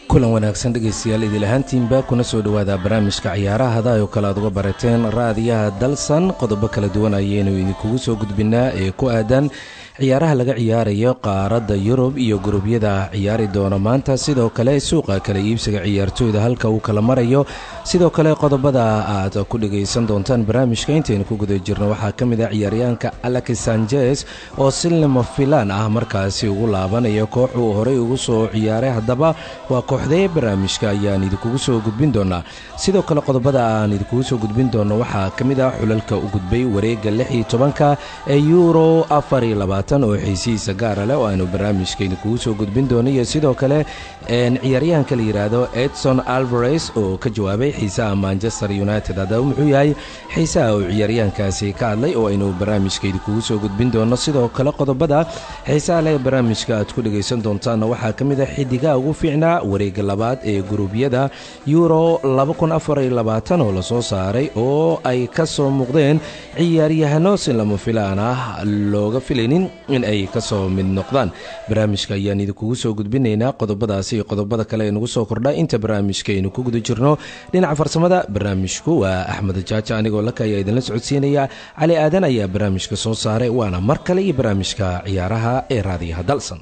kulan wanaagsan dhegaystayaal idil ahaantiinba kuna soo dhowaada barnaamijka ciyaaraha hada oo kale aad uga barateen raadiyaha dalsan qodobo kala duwan ayaynu idinkugu soo gudbinaa ee ku aadan ciyaaraha laga ciyaarayo qaaradda yurub iyo gurubyada ciyaari doona maanta sidoo kale suuqa kala iibsiga ciyaartooyda halka uu kala marayo sidoo kale qodobada aad ku dhagaysan doontaan barnaamijka intaynu ku guda jirno waxaa ka mid ah ciyaaryahanka alex sanjes oo si lama filaan ah markaasi ugu laabanaya koox uu horey ugu soo ciyaaray haddaba waa kooxdee barnaamijka ayaan idinkugu soo gudbin doonaa sidoo kale qodobada aan idinkugu soo gudbin doono waxaa ka mid ah xulalka u gudbay wareegga lix iyo tobanka ee euro afar iyo labaatan oo xiisihiisa gaara leh oo aanu barnaamijka idinkugu soo gudbin doono iyo sidoo kale ciyaaryahanka la yidhaahdo edson alvares oo ka jawaabay xiisaha manchester united haddaba muxuu yahay xiisaha uu ciyaaryahankaasi ka hadlay oo aynu barnaamijka idinkugu soo gudbin doono sidoo kale qodobada xiisaha leh barnaamijka aad ku dhagaysan doontaanna waxaa ka mid ah xidigaha ugu fiicnaa wareegga labaad ee guruubyada euro oo lasoo saaray oo ay ka soo muuqdeen ciyaaryahano si lama filaan ah looga filaynin in ay ka soo mid noqdaan barnaamijka ayaan idinkugu soo gudbinaynaa qodobadaasi iyo qodobada kale ee nagu soo kordha inta barnaamijka aynu ku guda jirno dhinaca farsamada barnaamijku waa axmed jaaja anigoo laka ayaa idinla socodsiinaya cali aadan ayaa barnaamijka soo saaray waana mar kale iyo barnaamijka ciyaaraha ee raadiyaha dalsan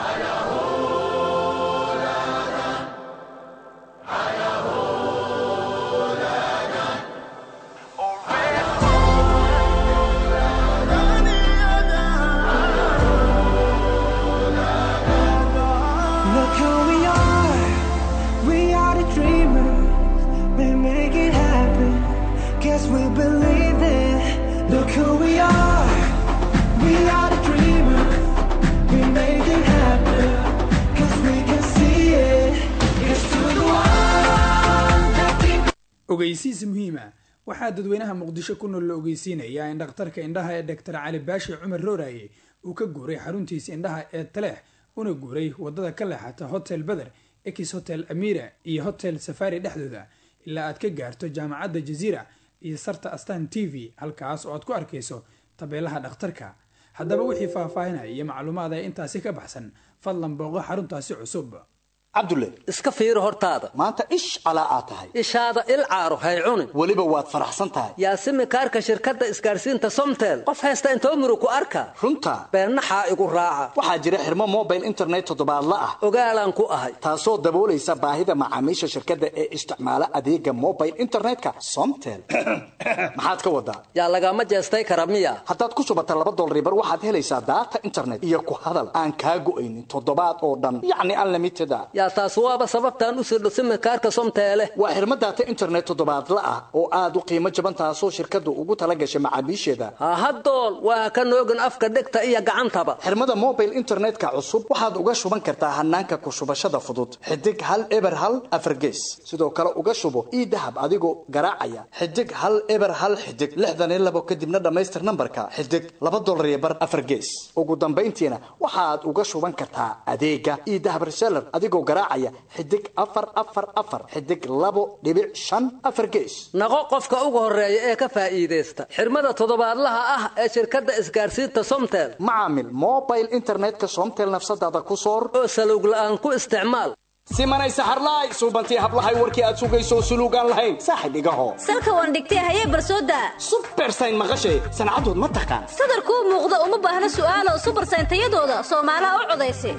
ogeysiis muhiima waxaa dadweynaha muqdisho ku nool la ogeysiinayaa in dhakhtarka indhaha ee doctor cali baashi cumar rooraye uu ka guuray xaruntiisa indhaha ee taleex una guuray wadada ka leexata hotel beder ex hotel amira iyo hotel safari dhexdooda ilaa aad ka gaarto jaamacadda jaziira iyo sarta astan t v halkaas oo aad ku arkayso tabeelaha dhakhtarka haddaba wixii faahfaahinaya iyo macluumaad ee intaasi ka baxsan fadlan booqo xaruntaasi cusub cabdulle iska fiiri hortaada maanta ish calaa aad tahay ishaada il caaro hay cunin weliba waad faraxsan tahay yaasimi kaarka shirkadda isgaarsiinta somtel qof haysta intoo muru ku arka runta beennaxaa igu raaca waxaa jira xirmo mobile internet toddobaadla ah ogaalaan ku ahay taasoo daboolaysa baahida macaamiisha shirkadda ee isticmaala adeega mobile internetka somtel maxaad ka wadaa yaa lagama jeestay kara miya haddaad ku shubata laba dolaribar waxaad helaysaa daata internet iyo ku hadal aan kaa go'aynin toddobaad oo dhan yacni unlimited a yaa taas waaba sababtaan u sirdho simikaarka somteele waa xirmo daata internet toddobaadla ah oo aad u qiimo jaban taasoo shirkaddu ugu tala gashay macaamiisheeda hahadool waa ka noogin afka dhegta iyo gacantaba xirmada mobile internetka cusub waxaad uga shuban kartaa hanaanka ku shubashada fudud xidig hal eber hal afargees sidoo kale uga shubo ii dahab adigoo garaacaya xidig hal eber hal xidig lixdan iyo labo kadibna dhammaystir nambarka xidig laba dolar iyo bar afargees ugu dambayntiina waxaad uga shuban kartaa adeega ii dahab reseller adigoo garaacaya xidig afar afar afar xidig labo dhibic shan afar gees naqo qofka ugu horeeya ee ka faa'iidaysta xirmada toddobaadlaha ah ee shirkadda isgaarsiinta somtel macaamil mobile internetka somtel nafsadaada ku soor oo salowg la'aan ku isticmaal simanay saxarlaay suubantii hablahay warkii aad sugayso suluugaan lahayn saaxib igaho salka waan dhigtay hayee barsooda subersayn maqashay sancadood ma taqaan sadarkuu muuqda uma baahna su'aalo subersayn tayadooda soomaalaha u codaysa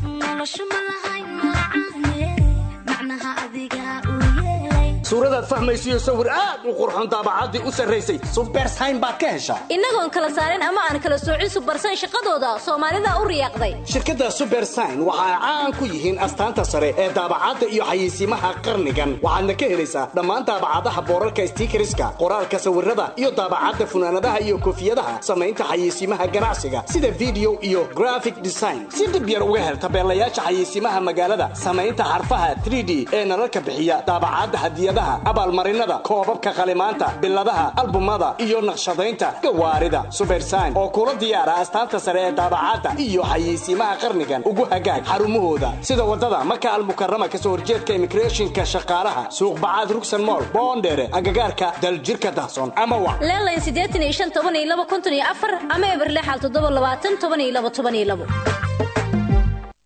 suuradaad fahmaysiyo sawir aad u qurxon daabacaddii u sarraysay subersayn baad ka heshaa innagoon kala saarin ama aan kala soocin subersayn shaqadooda soomaalida u riyaaqday shirkadda subersayn waxa ay caan ku yihiin astaanta sare ee daabacadda iyo xayeysiimaha qarnigan waxaadna ka helaysaa dhammaan daabacadaha boorarka stiikariska qoraalka sawirada iyo daabacadda funaanadaha iyo koofiyadaha samaynta xayeysiimaha ganacsiga sida video iyo graphic design si dhib yar uga hel tabeelayaasha xayeysiimaha magaalada samaynta xarfaha 3d ee nalalka bixiya daabacadda hadiyadaha abaalmarinada koobabka qalimaanta biladaha albumada iyo naqshadaynta gawaarida subersayn oo kula diyaara astaanta sare ee daabacadda iyo xayeysiimaha qarnigan ugu hagaag xarumahooda sida wadada maka almukarama kasoo horjeedka immigrationka shaqaalaha suuq bacaad rugsan mool boondheere agagaarka daljirka dahsoon ama wa leelayn siddeetan iyo shan toban iyo laba konton iyo afar ama eberle xal toddoba labaatan toban iyo labo toban iyo labo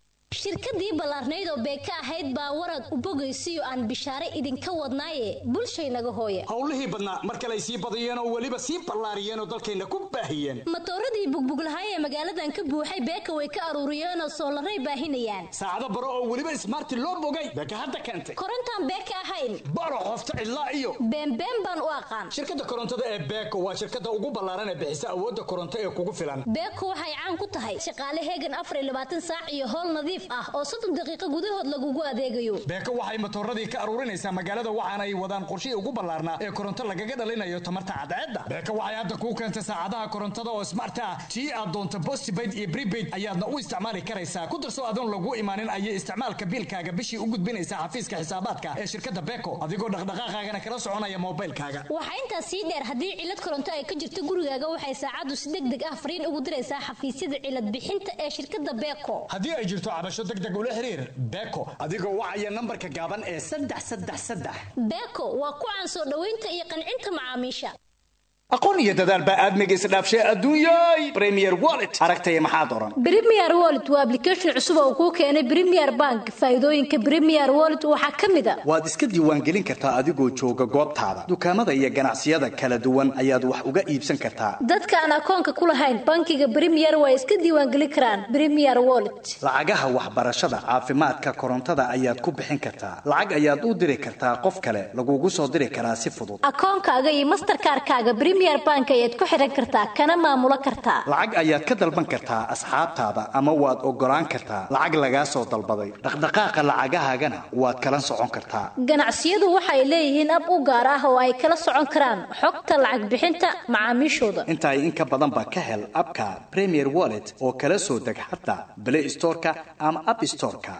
shirkadii ballaarnayd oo beeka ahayd baa warad u bogaysiyo aan bishaare idinka wadnaaye bulshaynaga hooya howlihii badnaa mar kale ay sii badiyeen oo weliba sii ballaariyeen oo dalkayna ku baahiyeen matooradii bugbuglahay ee magaaladan ka buuxay beeka way ka aruuriyeenoo soolaray baahinayaan saacado baro oo weliba ismaarti loo bogay beeka hadda keentay korontaan beeka ahayn baro qofta cidlaa iyo beenbeen baan u aqaan shirkadda korontada ee beeko waa shirkadda ugu ballaaran ee bixisa awoodda koronto ee kugu filan beeko waxay caan ku tahay shaqaale heegan afar iyo labaatan saac iyo howl nadiif ah oo soddon daqiiqo gudahood lagugu adeegayo beeko waxay matooradii ka aruurinaysaa magaalada waxaana ay wadaan qorshihii ugu ballaarnaa ee koronto lagaga dhalinayo tamarta cadceedda beeko waxay hadda kuu keentay saacadaha korontada oo smart ah tii aad doonto postpaid iyo prepaid ayaadna u isticmaali karaysaa ku darso adoon lagu imaanin ayay isticmaalka biilkaaga bishii u gudbinaysaa xafiiska xisaabaadka ee shirkadda beeko adigoo dhaqdhaqaaqaagana kala soconaya moobaylkaaga waxaa intaas sii dheer haddii cilad koronto ay ka jirto gurigaaga waxay saacaddu si deg deg ah fariin ugu diraysaa xafiisyada cilad bixinta ee shirkadda beeko haddii ay jirto cabasho deg deg ula xiriir beeko adigoo wacaya nambarka gaaban ee saddex saddex saddex beeko waa ku caan soo dhoweynta iyo qancinta macaamiisha aqoon iyo dadaal baa aadmiga isdhaafshay adduunyay premier wallet aragtaya maxaad oran Premier Wallet waa application cusub oo kuu keenay Premier Bank. Faa'iidooyinka Premier Wallet waxaa ka mid ah waad iska diiwaangelin kartaa adigoo jooga goobtaada dukaamada iyo ganacsiyada kala duwan ayaad wax uga iibsan kartaa dadka aan akoonka ku lahayn bankiga Premier way iska diiwaangelin karaan Premier Wallet. lacagaha waxbarashada caafimaadka korontada ayaad ku bixin kartaa lacag ayaad u diri kartaa qof kale lagugu soo diri karaa si fudud Akoonkaaga iyo Mastercard-kaaga Premier Bank ayaad ku xiran kartaa kana maamulo kartaa. lacag ayaad ka dalban kartaa asxaabtaada ama waad ogolaan kartaa lacag lagaa soo dalbaday dhaqdhaqaaqa lacagahaagana waad kala socon kartaa Ganacsiyadu waxay leeyihiin ab u gaar ah oo ay kala socon karaan xogta lacag bixinta macaamiishooda. inta ay in ka badanba ka hel abka premier wallet oo kala soo deg xataa play storeka ama app storeka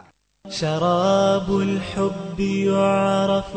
شراب الحب يعرف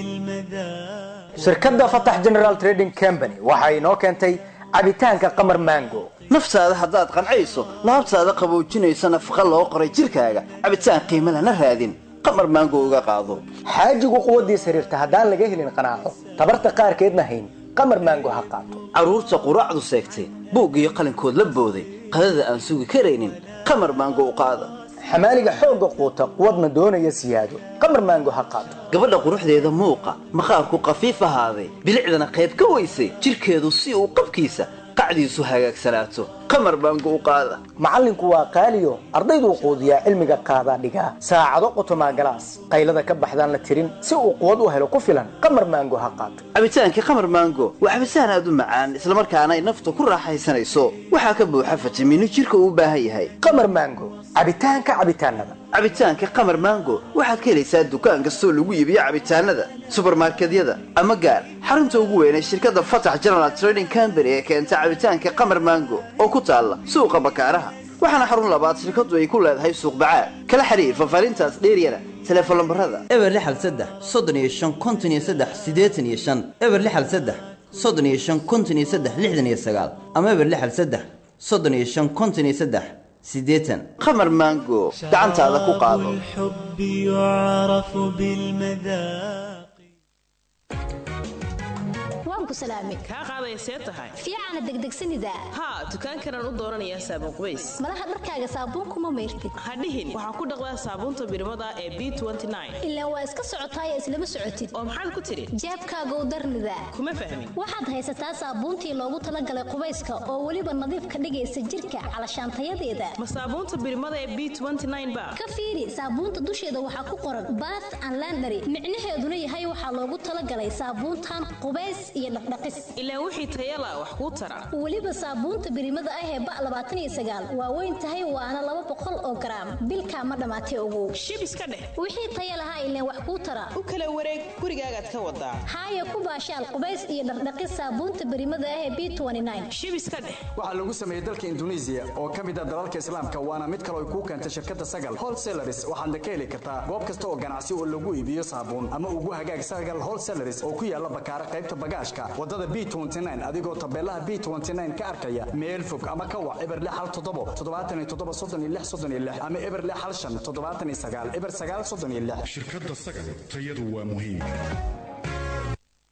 بالمذاق shirkadda fatax general trading company waxa inoo keentay cabitaanka qamar mango naftaada haddaad qancayso laabtaada qaboojinaysa nafaqa loo qoray jidhkaaga cabitaan qiimo lana raadin qamar maango uga qaado xaajigu quwaddiis xiriirta haddaan laga helin qanaaco tabarta qaarkeedna hayn qamar mango ha qaato carruurta quraacdu seegtay buug iyo qalinkood la booday qadada aan sugi karaynin qamar maango u qaada xamaaliga xoogga quuta quwadna doonaya siyaado qamar mango ha qaato gabadha quruxdeeda muuqa maqaarku qafiif ahaaday bilicdana qayb ka weysay jidhkeedu si uu qabkiisa qacdiisu hagaagsanaato qamar maango u qaada macallinku waa qaaliyo ardayduu quudiyaa cilmiga qaadaa dhigaa saacado qotomaa galaas qaylada ka baxdaan la tirin si uu quwad u helo ku filan qamar mango ha qaato cabitaankii qamar maango waa cabitaan aad u macaan islamarkaana ay nafta ku raaxaysanayso waxaa ka buuxa fitamiino jidhka uu u baahan yahay qamar mango cabitaanka cabitaanada cabitaanka qamar maango waxaad ka helaysaa dukaan kastoo lagu iibiyo cabitaanada subarmarkedyada ama gaar xarunta ugu weyn ee shirkadda fatax general trading company ee keenta cabitaanka qamar maango oo ku taalla suuqa bakaaraha waxaana xarun labaad shirkaddu ay ku leedahay suuq bacaad kala xiriir faahfaahintaas dheeryana teleefon lambarada eber lixal saddex soddon iyo shan konton iyo saddex siddeetan iyo shan eber lixal saddex soddon iyo shan konton iyo saddex lixdan iyo sagaal ama eber lixal saddex soddon iyo shan konton iyo saddex siddeetan qamar maango gacantaada ku qaado الحب يعرف بالمذاق Waan ku salaamay. kaa qaadaya see tahay Fiicana degdegsanida. haa dukaankanaan u dooranayaa saabuun qubays Malaha dharkaaga saabuun kuma mayrtid. ha dhihin waxaa ku dhaqdaa saabuunta birmada ee b Ilaa waa iska socotaay islama socotid. oo maxaad ku tidhi Jeebkaaga u darnida. kuma fahmin Waxaad haysataa saabuuntii loogu talagalay qubayska oo weliba nadiif ka dhigaysa jirka calashaantayadeeda. ma saabuunta birmada ee b ba Ka fiiri saabuunta dusheeda waxaa ku qoran bath and laundry. Micnaheeduna yahay waxaa loogu talagalay saabuuntan qubays iyo dhaqdhaqis. ilaa wixii tayala wax kuu tara weliba saabuunta birimada ah ee ba labaatan iyo sagaal waa weyn tahay waana laba boqol oo garaam bilkaa ma dhammaatay ogow shib iska dheh wixii taya lahaa ileen wax kuu tara u kala wareeg gurigaagaad ka wadaa haaya ku baashaal qubays iyo dhaqdhaqis saabuunta birimada ah ee b shib iska dheh waxaa lagu sameeyey dalka induneisiya oo ka mid ah dalalka islaamka waana mid kale ay kuu keentay shirkadda sagal wholesalaris waxaadna ka heli kartaa goob kasta oo ganacsi oo lagu iibiyo saabuun ama ugu hagaag sagal wholesalaris oo ku yaala bakaara qaybta bagaashka wadada b adigoo tabeelaha b ka arkaya meel fog ama ka wac eber hal toddobo toddobaatan iyo toddoba soddon iyo lix soddon iyo lix ama eber hal shan toddobaatan iyo sagaal eber sagaal soddon iyo lix shirkadda sagal tayadu waa muhiim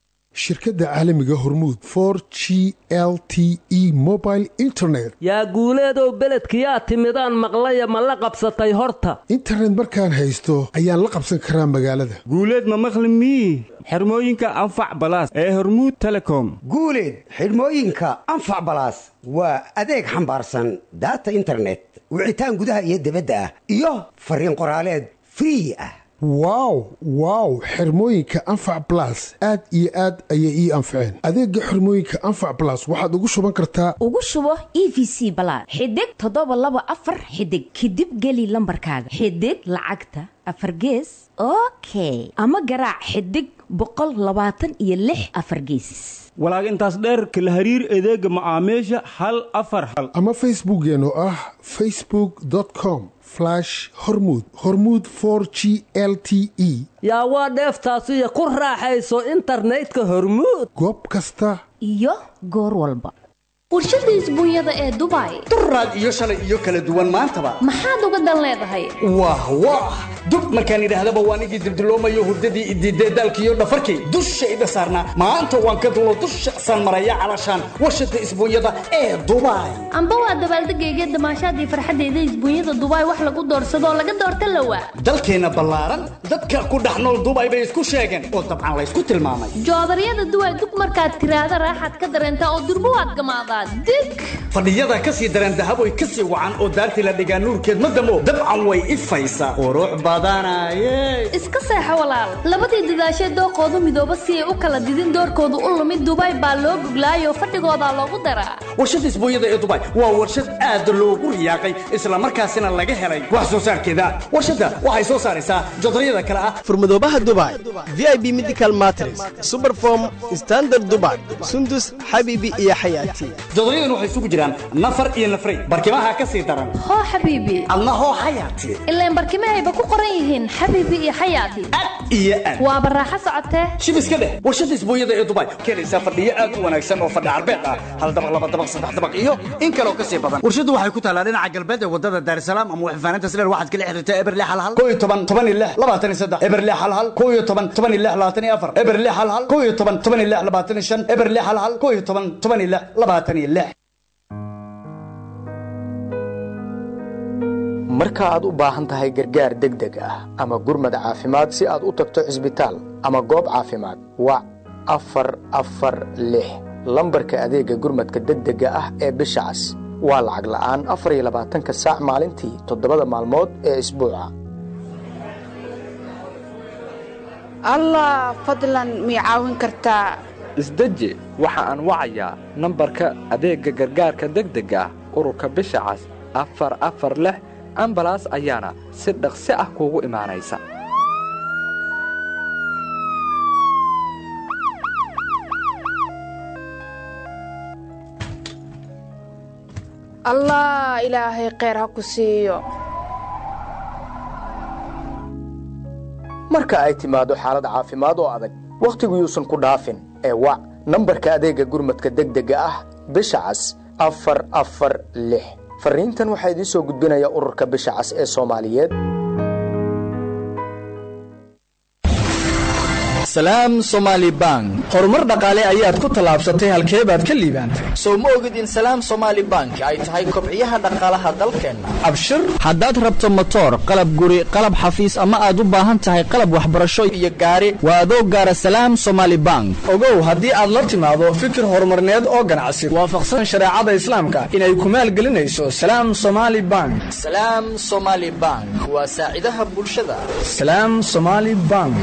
shirkadda caalamiga hormuud for g l t e mobile internet yaa guuleedow beledkiyaa timidaan maqlaya ma la qabsatay horta internet markaan haysto ayaan la qabsan karaa magaalada guuleed ma maqli mii xirmooyinka anfac balaas ee hormuud telecom guuleed xidhmooyinka anfac balaas waa adeeg xambaarsan daata internet wicitaan gudaha iyo dibadda ah iyo fariin qoraaleed free ah wow wow xirmooyinka anfac balas aad iyo aad ayay ii anfaceen adeegga xirmooyinka anfac balas waxaad ugu shuban kartaa ugu shubo e v c balaad xidig toddoba laba afar xidig kadib geli lambarkaaga xidig lacagta afar gees okay ama garaac xidig boqol labaatan iyo lix afar geesis walaag intaas dheerka la hariir adeega macaamiisha hal afar hal ama facebookkeen oo ah facebook com hormud hormud for g l t e yaa waa dheeftaasiyo ku raaxayso internetka hormuud goob kasta iyo goor walba warshada isbuunyada ee dubai duraad iyo shalay iyo kala duwan maantaba maxaad uga dan leedahay wah wah dub markaan idhaahdaba waan igii dibdiloomayo hurdadii idiidee daalkiiyo dhafarkii dushayda saarnaa maanta waan ka dulo dusha san maraya calashaan warshada isbuunyada ee dubai amba waa dabaaldegayga damaashaadii farxadeyda isbuunyada dubai wax lagu doorsadoo laga doorta lawa dalkeenna ballaaran dadka ku dhex nool dubai bay isku sheegeen oo dabcan laysku tilmaamay joodaryada duway dug markaad tiraahda raaxaad ka dareentaa oo durbo waad gamaadaa dig fadhiyada ka sii dareen dahaboy ka sii wacan oo daartii la dhigaa nuurkeed ma damo dabcan way ifaysaa qurux badanaye iska seexo walaal labadii dadaashee dooqoodu midooba si ay u kala didin doorkoodu u lumid dubai baa loo guglaayoo fadhigoodaa loogu daraa warshada isbuunyada ee dubai waa warshad aad loogu riyaaqay islamarkaasina laga helay wax soo saarkeeda warshadda waxay soo saaraysaa jodaryada kale ah furmadoobaha dubai v i b medical matres superform standard dubai sundus xabiibi iyo xayaati jodoryadan waxay isugu jiraan nafar iyo nafray barkimaha ka sii daran hoo xabiibi adna hoo xayaati ilaan barkimahayba ku qoran yihiin xabiibi iyo xayaati iyo aad waaba raaxo socotee shib iska dheh warshada isbuunyada ee dubai keenaysaa fadhiyo aad u wanaagsan oo fadhi carbeed ah hal dabaq laba dabaq saddex dabaq iyo in kaloo ka sii badan warshaddu waxay ku taallaa dhinaca galbeed ee wadada daarisalaam ama waxfaanaynta sileer waxaad kala xiriirtaa eberle hal hal koo iyo toban toban iyo lix labaatan iyo saddex eberle hal hal koo iyo toban toban iyo lix labaatan iyo afar eberle hal hal koo iyo toban toban iyo lix labaatan iyo shan eberle hal hal koo iyo toban toban iyo lix labaatan iyo lix marka aad u baahan tahay gargaar degdeg ah ama gurmad caafimaad si aad u tagto cisbitaal ama goob caafimaad wac afar afar lix lambarka adeegga gurmadka degdega ah ee bisha cas waa lacag la'aan afar iyo labaatanka saac maalintii toddobada maalmood ee isbuuca allah fadlan mii caawin kartaa isdeji waxa aan wacayaa nambarka adeegga gargaarka degdega ah ururka bisha cas afar afar lix ambalaas ayaana si dhaqsi ah kuugu imaanaysa allah ilaahay kheyr ha ku siiyo marka ay timaado xaalad caafimaad oo adag wakhtigu yuusan ku dhaafin ee wac nambarka adeegga gurmadka degdega ah bisha cas afar afar lix farriintan waxaa idiin soo gudbinaya ururka bisha cas ee soomaaliyeed salaam somaali bank horumar dhaqaale ayaad ku tallaabsatay halkee baad ka liibaantay sow ma ogid in salaam somaali bank ay tahay kobciyaha dhaqaalaha dalkeenna abshir haddaad rabto motoor qalab guri qalab xafiis ama aad u baahan tahay qalab waxbarasho iyo gaari waa adoo gaara salaam somaali bank ogow haddii aad la timaado fikir horumarneed oo ganacsi waafaqsan shareecada islaamka inay ku maalgelinayso salaam somaali bank salaam somaali bank waa saacidaha bulshada salaam somaali bank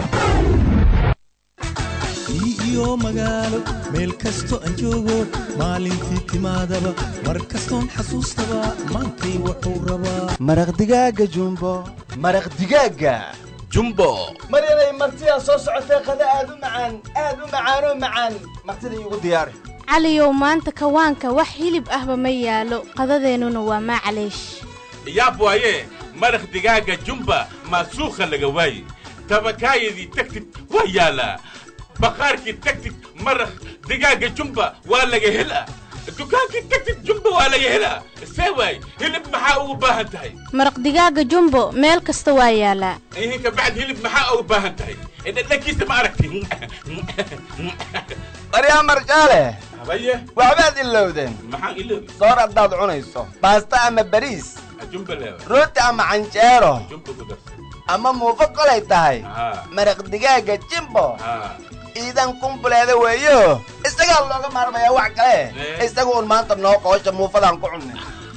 iyo magaalo meel kasto aan joogo maalintii timaadaba mar kastoon xasuustaba maantay wuxuu rabaa maraq digaaga jumbo maraq digaaga jumbo maryanay martidaa soo socotee qada aad u macaan aad u macaanoo macaan martida iigu diyaari caliyow maanta kawaanka wax hilib ahba ma yaalo qadadeennuna waa maclaysh yaab waaye maraq digaaga jumba maasuukha laga waaye tabakaayadii tagtid waa yaalaa baqaarkii tagtid maraq digaaga jumba waa laga helaa dukaankii tagtid jumba waa laga helaa see waay hilib maxaa ugu baahan tahay maraq digaaga jumbo meel kasta waa yaalaa ihinka bacd hilib maxaa ugu baahan tahay dhadhankiisa ma aragti waryaa marjaale habaye waxbaad ilowdeen maxaan iloobi soor haddaad cunayso baasta ama bariis jumba leewa rooti ama canjeero jumba ku darsa ama muufo kolay tahay haa maraq digaaga jimbo haa iidan kumbuleeda weeyo isagaa looga maarmayaa wax kale isaga un maanta noo qoosha muufadaan ku cunnay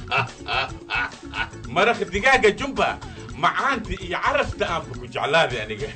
maraq digaaga jumba macaanta iyo carafta aanba ku jeclaaday aniga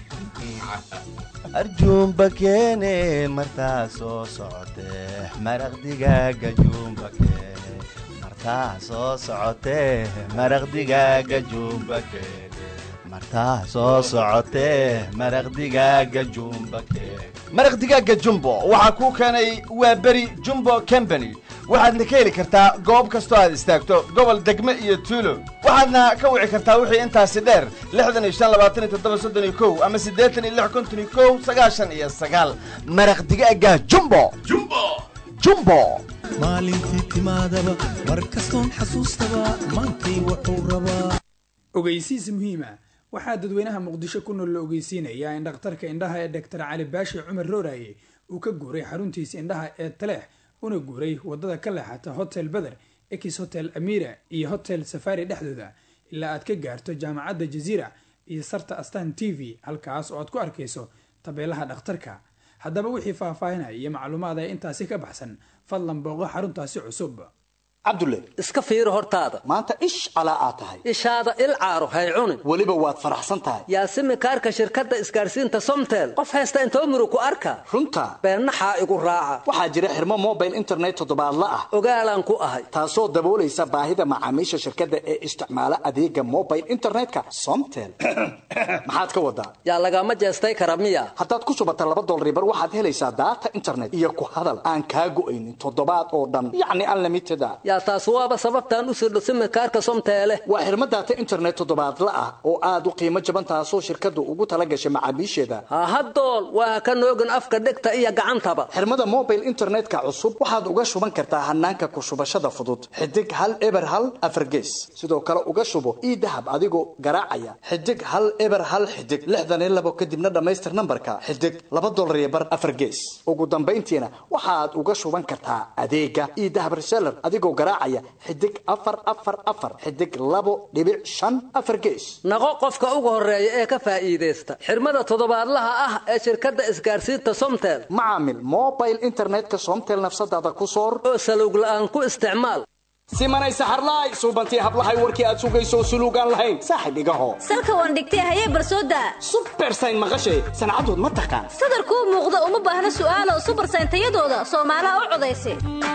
arjuumba keene martaa soo socotee maraq digaaga juumba keene martaa soo socotee maraq digaaga juumba keene martaa soo socotee maraq digaaga jumba keene maraq digaaga jumbo waxaa kuu keenay waa beri jumbo company waxaadna ka heli kartaa goob kastoo aad istaagto gobol degme iyo tuulo waxaadna ka wici kartaa wixii intaasi dheer lixdan iyo shan labaatan iyo toddoba soddon iyo kow ama siddeetan iyo lix konton iyo kow sagaashan iyo sagaal maraq digaaga jumbo jumbo jumbo maalintii timaadaba mar kastoon xasuustaba maantay wuxuu rabaa ogeysiis muhiima waxaa dadweynaha muqdisho ku nool la ogeysiinayaa in dhakhtarka indhaha ee doctor cali baashi cumar rooraye uu ka guuray xaruntiisa indhaha ee taleex una guuray wadada ka leexata hotel beder ex hotel amira iyo hotel safari dhexdooda ilaa aad ka gaarto jaamacadda jaziira iyo sarta astan t v halkaas oo aad ku arkayso tabeelaha dhakhtarka haddaba wixii faahfaahinaya iyo macluumaad ee intaasi ka baxsan fadlan booqo xaruntaasi cusub cabdulle iska fiiro hortaada maanta ish calaa aad tahay ishaada il caaro hay cunin weliba waad faraxsan tahay yaasimi kaarka shirkadda isgaadhsiinta somtel qof haysta intoo murug ku arka runta beennaxaa igu raaca waxaa jira xirmo mobile internet toddobaadla ah ogaalaan ku ahay taasoo daboolaysa baahida macaamiisha shirkadda ee isticmaala adeega mobile internetka somtel maxaad ka wadaa yaa lagama jeestay kara miya haddaad ku shubata laba dolribar waxaad helaysaa daata internet iyo ku hadal aan kaa go'aynin toddobaad oo dhan yacni unlimited a yaa taas waaba sababtaan u sirdho simikaarka somteele waa xirmo daata internet toddobaadla ah oo aad u qiimo jaban taasoo shirkaddu ugu tala gashay macaamiisheeda hahadool waa ka noogin afka dhegta iyo gacantaba xirmada mobile internetka cusub waxaad uga shuban kartaa hanaanka ku shubashada fudud xidig hal eber hal afargees sidoo kale uga shubo ii dahab adigoo garaacaya xidig hal eber hal xidig lixdan iyo labo kadibna dhammaystir nambarka xidig laba dolar iyo bar afargees ugu dambayntiina waxaad uga shuban kartaa adeega ii dahab reseller adigoo garaacaya xidig afar afar afar xidig labo dhibic shan afar gees naqo qofka ugu horeeya ee ka faa'iidaysta xirmada toddobaadlaha ah ee shirkadda isgaadhsiinta somtel macaamil mobile internetka somtel nafsadaada ku soor oo salowg la'aan ku isticmaal simanay saxarlaay suubantii hablahay warkii aad sugayso suluugaan lahayn saaxib igaho salka waan dhigtay hayee barsooda subersayn maqashay sancadood ma taqaan sadarkuu muuqda uma baahna su'aalo subersayn tayadooda soomaalaha u codaysa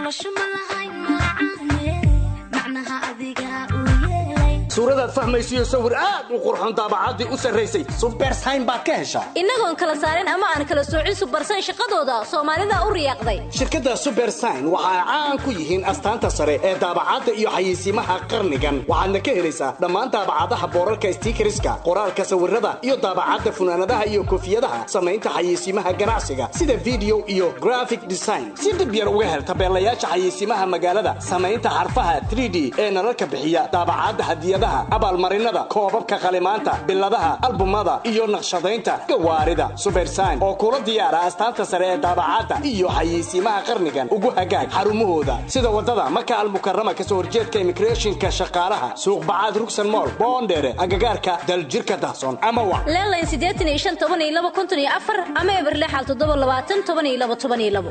suuradaad fahmaysiyo sawir aad u qurxoon daabacaddii u sarraysay subersayn baad ka heshaa innagoon kala saarin ama aan kala soocin subersayn shaqadooda soomaalida u riyaaqday shirkadda subersign waxa ay caan ku yihiin astaanta sare ee daabacadda iyo xayeysiimaha qarnigan waxaadna ka helaysaa dhammaan daabacadaha boorarka stiikariska qoraalka sawirada iyo daabacadda funaanadaha iyo koofiyadaha samaynta xayeysiimaha ganacsiga sida video iyo graphic design si dhib yar uga hel tabeelayaasha xayeysiimaha magaalada samaynta xarfaha 3d ee nalalka bixiya daabacadda hadiyadaha abaalmarinada koobabka qalimaanta biladaha albumada iyo naqshadaynta gawaarida subersign oo kula diyaara astaanta sare ee daabacadda iyo xayeysiimaha qarnigan ugu hagaag xarumahooda sida wadada maka almukarama kasoo horjeedka immigrationka shaqaalaha suuq bacaad rugsan mool boondheere agagaarka daljirka dahsoon ama wa leelayn siddeetan iyo shan toban iyo laba konton iyo afar ama eber lixal toddoba labaatan toban iyo laba toban iyo labo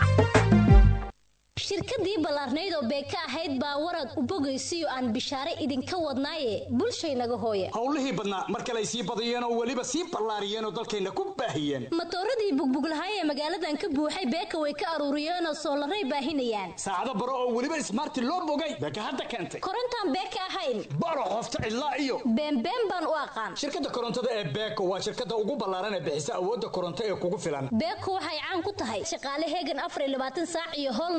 shirkadii ballaarnayd oo beeka ahayd baa warad u bogaysiyo aan bishaare idinka wadnaaye bulshaynaga hooya howlihii badnaa mar kale ay sii badiyeen oo weliba sii ballaariyeen oo dalkayna ku baahiyeen matooradii bugbuglahay ee magaaladan ka buuxay beeka way ka aruuriyeen oo soolaray baahinayaan saacado baro oo weliba ismaarti loo bogay beeka hadda keentay korontaan beeka ahayn baro qofta cidlaa iyo beenbeen baan u aqaan shirkadda korontada ee beeko waa shirkadda ugu ballaaran ee bixisa awoodda koronto ee kugu filan beeko waxay caan ku tahay shaqaale heegan afar iyo labaatan saac iyo howl nadiif ah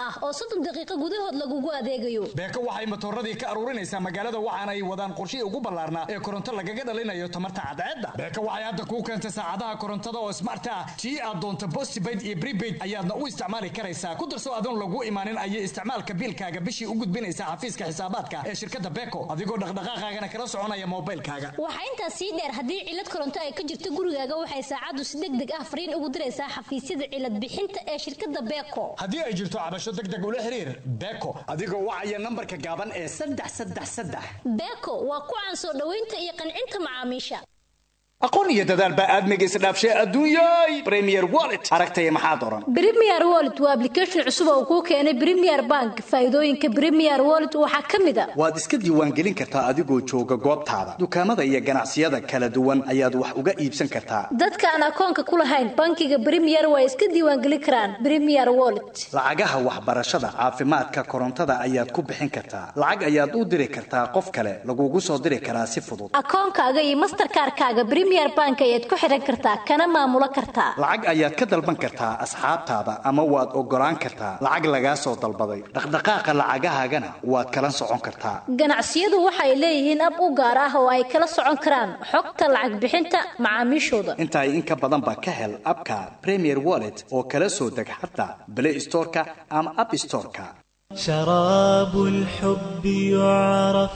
ah oo soddon daqiiqo gudahood lagugu adeegayo beeko waxay matooradii ka aruurinaysaa magaalada waxaana ay wadaan qorshihii ugu ballaarnaa ee koronto lagaga dhalinayo tamarta cadceedda beeko waxay hadda kuu keentay saacadaha korontada oo smart ah tii aad doonto postpaid iyo prepaid ayaadna u isticmaali karaysaa ku darso adoon lagu imaanin ayay isticmaalka biilkaaga bishii u gudbinaysaa xafiiska xisaabaadka ee shirkadda beeko adigoo dhaqdhaqaaqaagana kala soconaya moobaylkaaga waxaa intaas sii dheer haddii cilad koronto ay ka jirto gurigaaga waxay saacaddu si deg deg ah fariin ugu diraysaa xafiisyada cilad bixinta ee shirkadda beeko haddii ay jirto cabasho deg deg ula xiriir beeko adigoo wacaya nambarka gaaban ee saddex saddex saddex beeko waa ku caan soo dhoweynta iyo qancinta macaamiisha aqoon iyo dadaal baa aadmiga isdhaafshay adduunyay premier wallet aragtaya maxaad oran Premier Wallet waa application cusub oo kuu keenay Premier Bank. Faa'iidooyinka Premier Wallet waxaa ka mid ah waad iska diiwaangelin kartaa adigoo jooga goobtaada dukaamada iyo ganacsiyada kala duwan ayaad wax uga iibsan kartaa dadka aan akoonka ku lahayn bankiga Premier way iska diiwaangelin karaan Premier Wallet. lacagaha waxbarashada caafimaadka korontada ayaad ku bixin kartaa lacag ayaad u diri kartaa qof kale lagugu soo diri karaa si fudud Akoonkaaga iyo Mastercard-kaaga Premier Bank ayaad ku xiran kartaa kana maamulo kartaa. lacag ayaad ka dalban kartaa asxaabtaada ama waad ogolaan kartaa lacag lagaa soo dalbaday dhaqdhaqaaqa lacagahaagana waad kala socon kartaa Ganacsiyadu waxay leeyihiin ab u gaar ah oo ay kala socon karaan xogta lacag bixinta macaamiishooda. inta in ka badan ba ka hel abka premier wallet oo kala soo deg xataa play storeka ama app storeka شراب الحب يعرف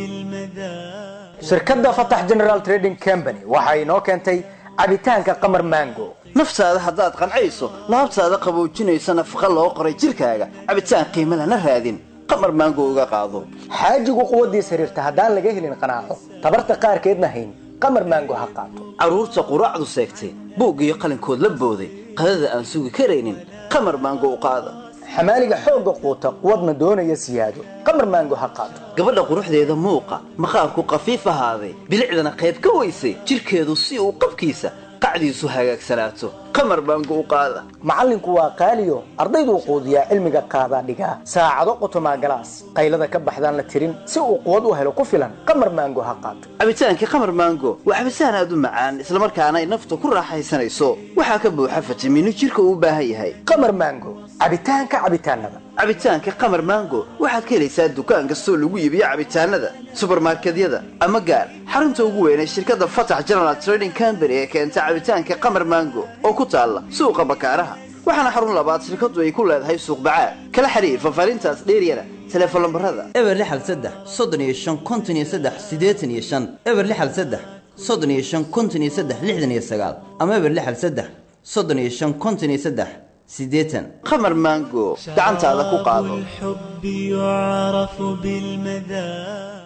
بالمذاق shirkadda fatax general trading company waxa inoo keentay cabitaanka qamar mango naftaada haddaad qancayso laabtaada qaboojinaysa nafaqa loo qoray jidhkaaga cabitaan qiimo lana raadin qamar maango uga qaado xaajigu quwaddiis xiriirta haddaan laga helin qanaaco tabarta qaarkeedna hayn qamar mango ha qaato carruurta quraacdu seegtay buug iyo qalinkood la booday qadada aan sugi karaynin qamar maango u qaada xamaaliga xoogga quuta quwadna doonaya siyaado qamar mango ha qaato gabadha quruxdeeda muuqa maqaarku qafiif ahaaday bilicdana qayb ka weysay jidhkeedu si uu qabkiisa qacdiisu hagaagsanaato qamar baango u qaada macallinku waa qaaliyo ardayduu quudiyaa cilmiga qaadaa dhigaa saacado qotomaa galaas qaylada ka baxdaan la tirin si uu quwad u helo ku filan qamar maango ha qaato cabitaankii qamar maango waa cabitaan aad u macaan islamarkaana ay nafta ku raaxaysanayso waxaa ka buuxa fitamiino jidhka uu u baahan yahay qamar maango cabitaanka cabitaanada cabitaanka qamar maango waxaad ka helaysaa dukaan kastoo lagu iibiyo cabitaanada subarmarkedyada ama gaar xarunta ugu weyn ee shirkadda fatax general trading company ee keenta cabitaanka qamar maango oo ku taalla suuqa bakaaraha waxaana xarun labaad shirkaddu ay ku leedahay suuq bacaad kala xiriir fafaarintaas dheeryana teleefon lambarada eber lixal saddex soddon iyo shan konton iyo saddex siddeetan iyo shan eber lixal saddex soddon iyo shan konton iyo saddex lixdan iyo sagaal ama eber lixal saddex soddon iyo shan konton iyo saddex siddeetan qamar maango gacantaada ku qaado الحب يعرف بالمذاق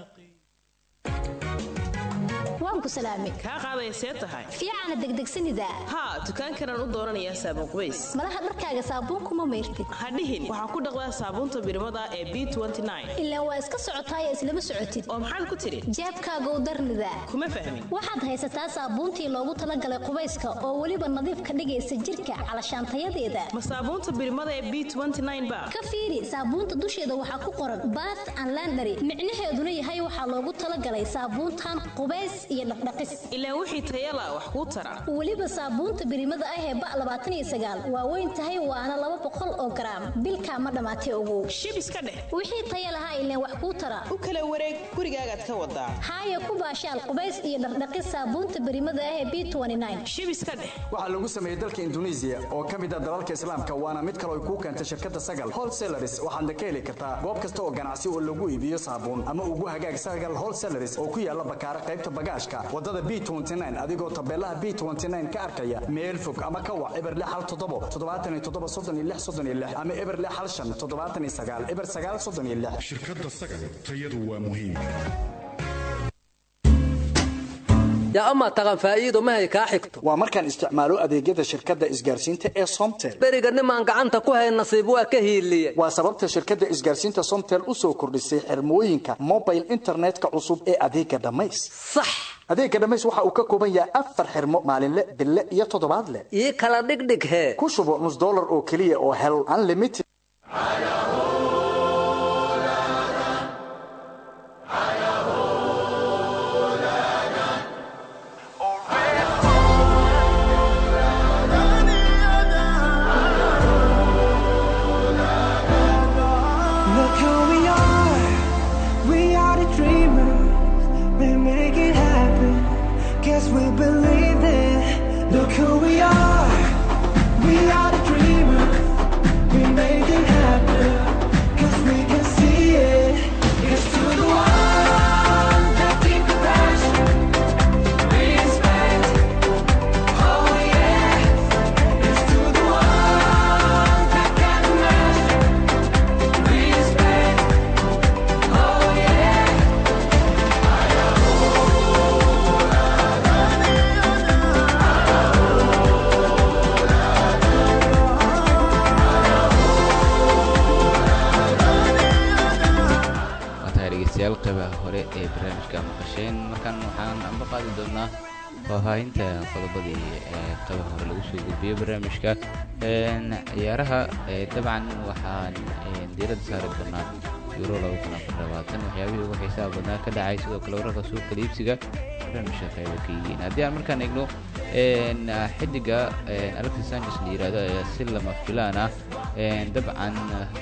waan ku salaamay kaa qaaday see tahay fiicana degdegsanida haa dukaankanaan u dooranayaa saabuun qubays malaha dharkaaga saabuunkuma mayrtid hadhihin waxaa ku dhaqdaa saabuunta birmada ee b ilaa waa iska socotaaya islama socotid oo maxaad ku tidhi jeebkaaga u darnida kuma fahmin waxaad haysataa saabuuntii loogu talagalay qubayska oo weliba nadiif ka dhigaysa jirka calashaantayadeeda ma saabuunta birmada ee b ba ka fiiri saabuunta dusheeda waxaa ku qoran bath and landary micnaheeduna yahay waxaa loogu talagalay saabuuntan qubays iyo dhaqdhaqis ilaa wixii tayala wax kuu tara weliba saabuunta birimada ah ee ba labaatan iyo sagaal waa weyn tahay waana laba boqol oo garaam bilkaa ma dhammaatay ogow shib iska dheh wixii taya lahaa ileen wax kuu tara u kala wareeg gurigaagaad ka wadaa haaya ku baashaal qubays iyo dhaqdhaqis saabuunta birimada ah ee b shib iska dheh waxaa lagu sameeyey dalka induneisiya oo ka mid ah dalalka islaamka waana mid kale ay kuu keentay shirkadda sagal wholesalaris waxaadna ka heli kartaa goob kasta oo ganacsi oo lagu iibiyo saabuun ama ugu hagaag sagal wholesalaris oo ku yaala bakaara qaybta bagaashka wadada b adigoo tabeelaha b ka arkaya meel fog ama ka wac eber hal toddobo toddobaatan iyo toddoba soddon iyo lix soddon iyo lix ama eber hal shan toddobaatan iyo sagaal eber sagaal soddon iyo lix shirkadda sagal tayadu waa muhiim yaa amaa taqan faa'iido mahay kaa xigto waa markaan isticmaalo adeegyada shirkadda isgaarsiinta ee somtel beriga nimaan gacanta ku hayn nasiib waa ka hiiliyey waa sababta shirkadda isgaarsiinta somtel u soo kordhisay xirmooyinka mobile internetka cusub ee adeega dhammays sax adeega dhammays waxa uu ka kooban yahay afar xirmo maalinle bille iyo toddobaadle ii kala dhigdhig hee ku shubo nus dollar oo keliya oo hel unlimited maqasheen markaan waxaan amba qaadi doonaa faahfaahinta qodobadii ee qaybaha hore lagu soo gudbiyey barnaamijka ciyaaraha dabcan waxaan diiradda saari doonaa euro waxyaabihii ugu xiisaha badnaa ka dhacay sidoo kale wararka suuqa liibsiga barnaamijka qayba ka yihiin haddii aan markaan eegno xidiga alexis sanchez la yihahdo ayaa si lama filaan ah dabcan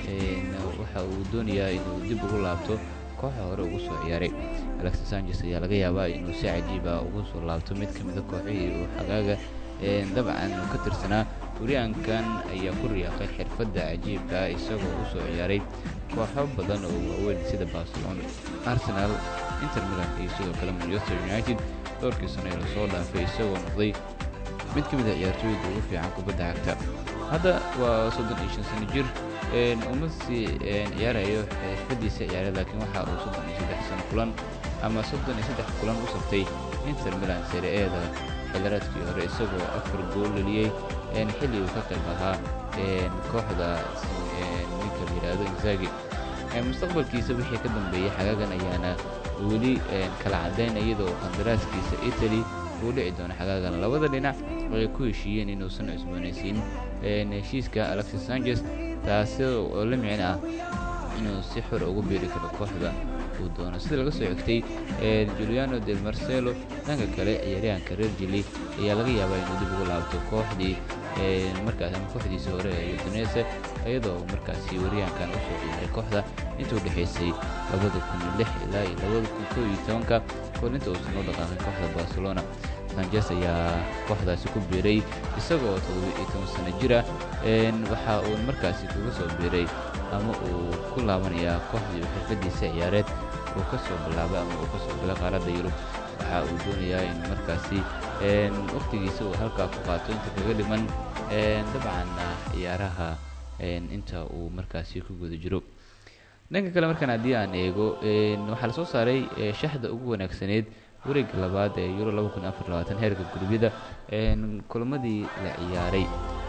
waxa uu doonayaa inuu dib ugu laabto kooxa hore ugu soo ciyaaray alexis sanchez ayaa laga yaabaa inuu si cajiiba ugu soo laabto mid ka mida kooxihii uu xagaaga dabcan ka tirsanaa wariyaankan ayaa ku riyaaqay xirfadda cajiibka isagoo u soo ciyaaray kooxo badan oo waaweyn sida barcelona arsenal inter milan iyo sidoo kale manchester united dhowrkii sano ee lasoo dhaafay isagoo noqday mid ka mid a ciyaartooyda ugu fiican kubadda cagta hadda waa soddon iyo shan sano jir uma sii ciyaarayo xirfadiisa ciyaare laakiin waxa uu soddon iyo saddex sano kulan ama soddon iyo saddex kulan u saftay inter milan sere-eeda xildaraadkii hore isagoo afar gool dhaliyey xilli uu ka qayb ahaa kooxda ninka la yidhaahdo inzagi mustaqbalkiisa wixii ka dambeeyey xagaagan ayaana weli kala caddayn iyadoo qandaraaskiisa italy uu dhici doono xagaagan labada dhinac ay ku heshiiyeen inuusan cusboonaysiin heshiiska alexis sanchez taasi oo la micin ah inuu si xor ugu biiri karo kooxda uu doono sida laga soo xigtay juliano del marcelo dhanka kale ciyaaryahanka reer jili ayaa laga yaabaa inuu dib ugu laabto kooxdii markaas ama kooxdiisii hore ee udunese iyadoo markaasi waryahankan usoo ciyaaray kooxda inta u dhexaysay labada kun lix ilaa iyo labada kun koo iyo tobanka koor inta uusan u dhaqaaqin kooxda barcelona sanchez ayaa kooxdaasi ku biiray isagoo toddoba iyo toban sano jira waxa uu markaasi kaga soo biiray ama uu ku laabanayaa kooxdii uu xirfadiisa ciyaareed uu ka soo bilaabay ama uu ka soo galay qaaradda yurub waxa uu doonayaa in markaasi wakhtigiisa uu halkaa ku qaato inta kaga dhiman dabcan ciyaaraha inta uu markaasi ku guda jiro dhanka kale markaan haddii aan eego waxaa lasoo saaray shaxda ugu wanaagsaneed wareegga labaad ee euro heerka gurubyada kulamadii la ciyaaray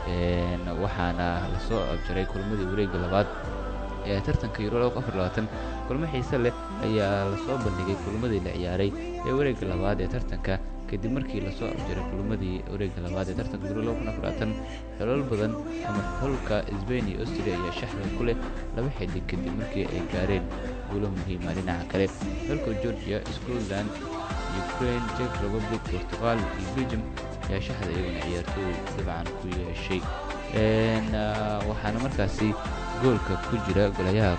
waxaana lasoo abjaray kulamadii wareegga labaad ee tartanka euro kulmo xiise leh ayaa lasoo bandhigay kulamadii la ciyaaray ee wareegga labaad ee tartanka kadib markii lasoo abjaray kulamadii wareegga labaad ee tartanka euro xolol badan ama xolka sbain iyo austria ayaa shaxda ku leh laba xidig kadib markii ay gaareen guulo muhiima dhinaca kale xolka georgia scotland ukraine czech republic portugal iyo belgium ayaa shaxda iyaguna ciyaartooy dabcan ku yeeshay waxaana markaasi goolka ku jira golayaha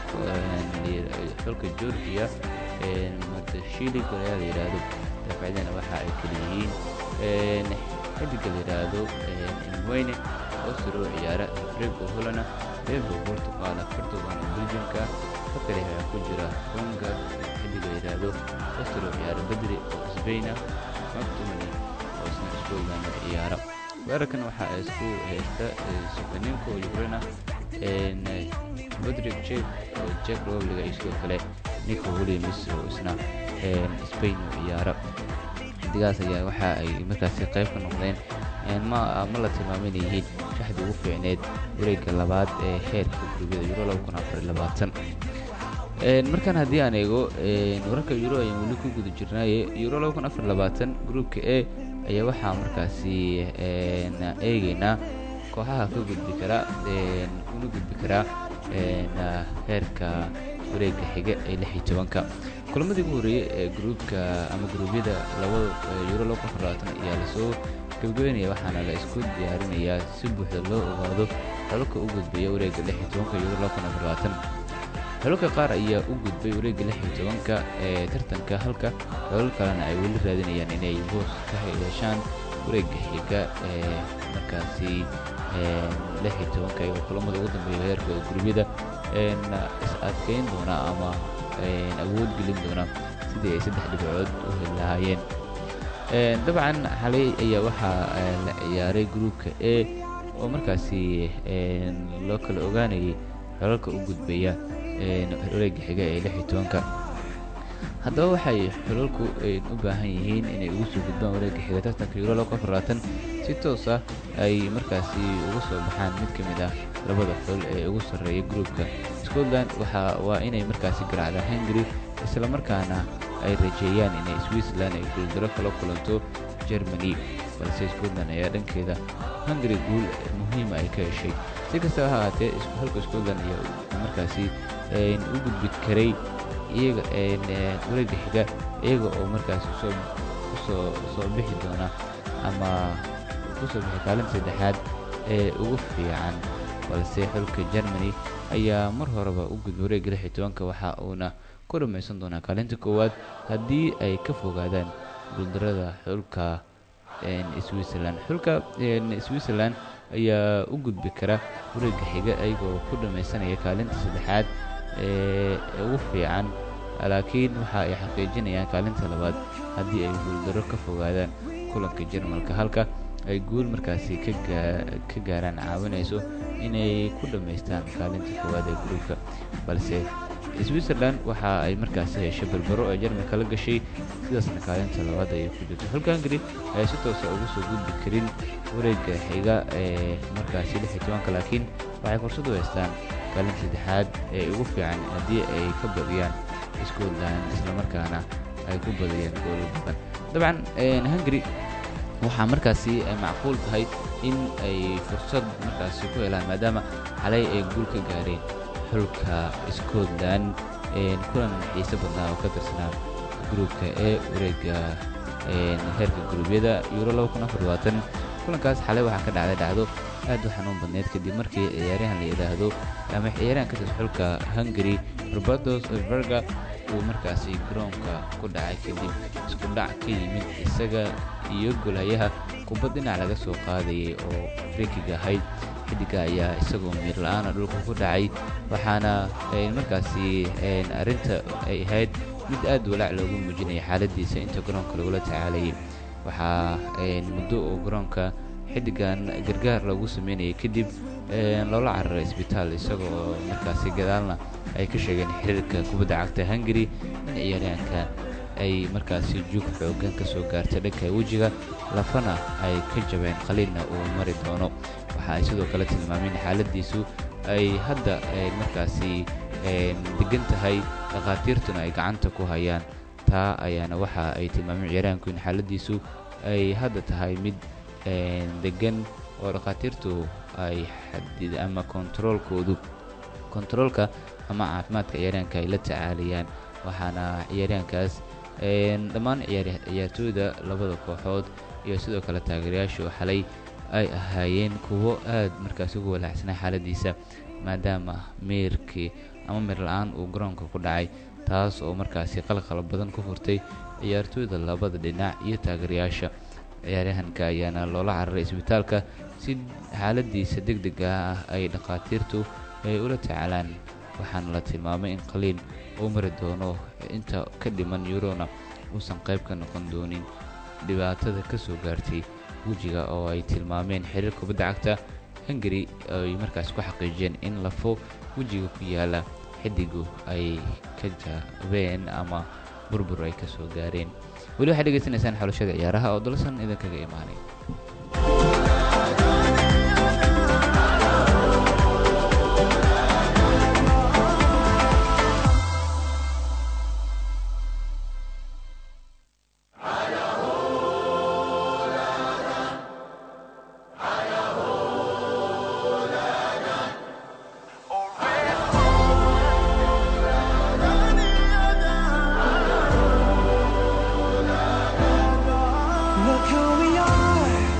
xolka georgia matashili golayaha la yidhaahdo daafacyadana waxa ay kala yihiin xidiga la yidhaahdo mweyne osiro ciyaara frego holana bebo portugal portugal belgiumka fakale ayaa ku jira runga xidiga la yidhaahdo osiro ciyaara bedri oo sbaina mactumani oo isna scotland ciyaara weerarkan waxa ay isku haysta sukaninka oo ukraina rodrig jek oo jek republic iyo sidoo kale nico williams oo isna spain oo ciyaara xidigaas ayaa waxa ay markaasi qayb ka noqdeen ma ma la tilmaamin yihiin shaxdii ugu fiicneed wareegga labaad ee heerka gurubyada euro markaan haddii aan eego wararka euro ayaan weli ku guda jirnaaye euro gruupka e ayaa waxaa markaasi eegeynaa kooxaha ka gudbi kara una gudbi karaa heerka wareegga xiga ee lix iyo tobanka kulamadii ugu horreeyey ee gruubka ama gruubyada labada euro ayaa lasoo gabagabeynaya waxaana la isku diyaarinayaa si buuxda loo ogaado xolka u gudbaya wareegga lix iyo tobanka euro xolka qaar ayaa u gudbay wareegga lix iyo tobanka ee tartanka halka xolal kalena ay weli raadinayaan inay boos ka yeeshaan wareegga xiga ee markaasi lix iyo tobanka iyagoo kulamada ugu dambeeya heerkooda gurubyada is adkeyn doona ama awood gelin doona sidii ay saddex dhibcood u heli lahaayeen dabcan xalay ayaa waxaa la ciyaaray gruupka e oo markaasi loo kala ogaanayay xolalka u gudbaya wareegga xiga ee lix iyo tobanka haddaba waxay xulalku u baahan yihiin inay ugu soo gudbaan wareegga xiga tartanka euro si toos ah ay markaasi uga soo baxaan mid ka mid ah labada xul ee ugu sarreeya gruupka scotland waa inay markaasi garaacdaan hungary islamarkaana ay rajeeyaan inay switzerland ay guuldaro kala kulanto germany balse scotland ayaa dhankeeda hungary guul muhiima ay ka heshay si kastaba ha ahaatee halka scotland ayaa markaasi u gudbi karay iyaga wareega xiga iyaga oo markaasi soo usoo soo bixi doona ama kusoo bixi kaalinta saddexaad ee ugu fiican balse xulka germany ayaa mar horeba u gudbay wareegga lix iyo tobanka waxa uuna ku dhammaysan doonaa kaalinta koowaad haddii ay ka fogaadaan guuldarada xulka switzerland xulka switzerland ayaa u gudbi kara wareegga xiga iyagoo ku dhammaysanaya kaalinta saddexaad ee ugu fiican laakiin waxa ay xaqiijinayaan kaalinta labaad haddii ay guuldaro ka fogaadaan kulanka jarmalka halka ay guul markaasi ka gaaraan caawinayso inay ku dhammaystaan kaalinta koowaad ee gruubka balse switzerland waxa ay markaasi heshay barbaro ee jarmalka la gashay sidaasna kaalinta labaad ayay ku jirto xulka hungary ayaa si toosa ugu soo gudbi karin wareegga xiga ee markaasi lix iyo tobanka laakiin waxay fursad u haystaan kaalinta saddexaad ee ugu fiican haddii ay ka badiyaan scotland islamarkaana ay ku badiyeen goolo badan dabcan hungary waxaa markaasi macquul tahay in ay fursad markaasi ku helaan maadaama xalay ay guul ka gaareen xulka scotland kulan xiise badnaa oo ka tirsanaa gruubka ee wareega heerka guruubyada euro kulankaas xalay waxaa ka dhacday dhacdo aad u xanuun badneyd kadib markii ciyaaryahan la yidhaahdo ama ciyaaryahan ka tirsan xulka hungary robertos verga uu markaasi garoonka ku dhacay kadib isku dhac ka yimid isaga iyo golhayaha kubad dhinac laga soo qaadayay oo frekiga ahayd xidiga ayaa isagoo miir la-aana dhulka ku dhacay waxaana markaasi arrinta ay ahayd mid aad walaac loogu muujinaya xaaladiisa inta garoonka lagula tacaalayay waxaa muddo oo garoonka xidigan gargaar lagu sameynayay kadib loola cararay isbitaal isagoo markaasi gadaalna ay ka sheegeen xiriirka kubadda cagta hungary in ciyaaryahanka ay markaasi jug xoogan ka soo gaartay dhanka wejiga lafana ay ka jabeen qaliilna uu mari doono waxa ay sidoo kale tilmaameen xaaladiisu ay hadda markaasi degan tahay dhakhaatiirtuna ay gacanta ku hayaan taa ayaana waxa ay tilmaameen ciyaaryahanku in xaaladiisu ay hadda tahay mid degan oo dhakhaatiirtu ay xadid ama kontaroolkoodu kontaroolka ama caafimaadka ciyaaryahanka ay la tacaalayaan waxaana ciyaaryahankaas dhammaan ciyaartooyda labada kooxood iyo sidoo kale taageerayaashu xalay ay ahaayeen kuwo aad markaasi ugu walaacsanaa xaaladiisa maadaama meerkii ama meer la-aan uu garoonka ku dhacay taas oo markaasi qalqal badan ku furtay ciyaartooyda labada dhinac iyo taageerayaasha ciyaaryahanka ayaana loola cararay isbitaalka si xaaladiisa deg dega ah ay dhakhaatiirtu ay ula tacaalaan waxaana la tilmaamay in qaliin uu mari doono inta ka dhiman yurona uusan qayb ka noqon doonin dhibaatada ka soo gaartay wejiga oo ay tilmaameen xiriir kubadda cagta hungary ay markaas ku xaqiijiyeen in lafo wejiga ku yaala xidigu ay ka jaabeen ama burbur ay ka soo gaareen weli waxaad dhegeysanaysaan xulashada ciyaaraha oo dalsan idinkaga imaanay Look who we are.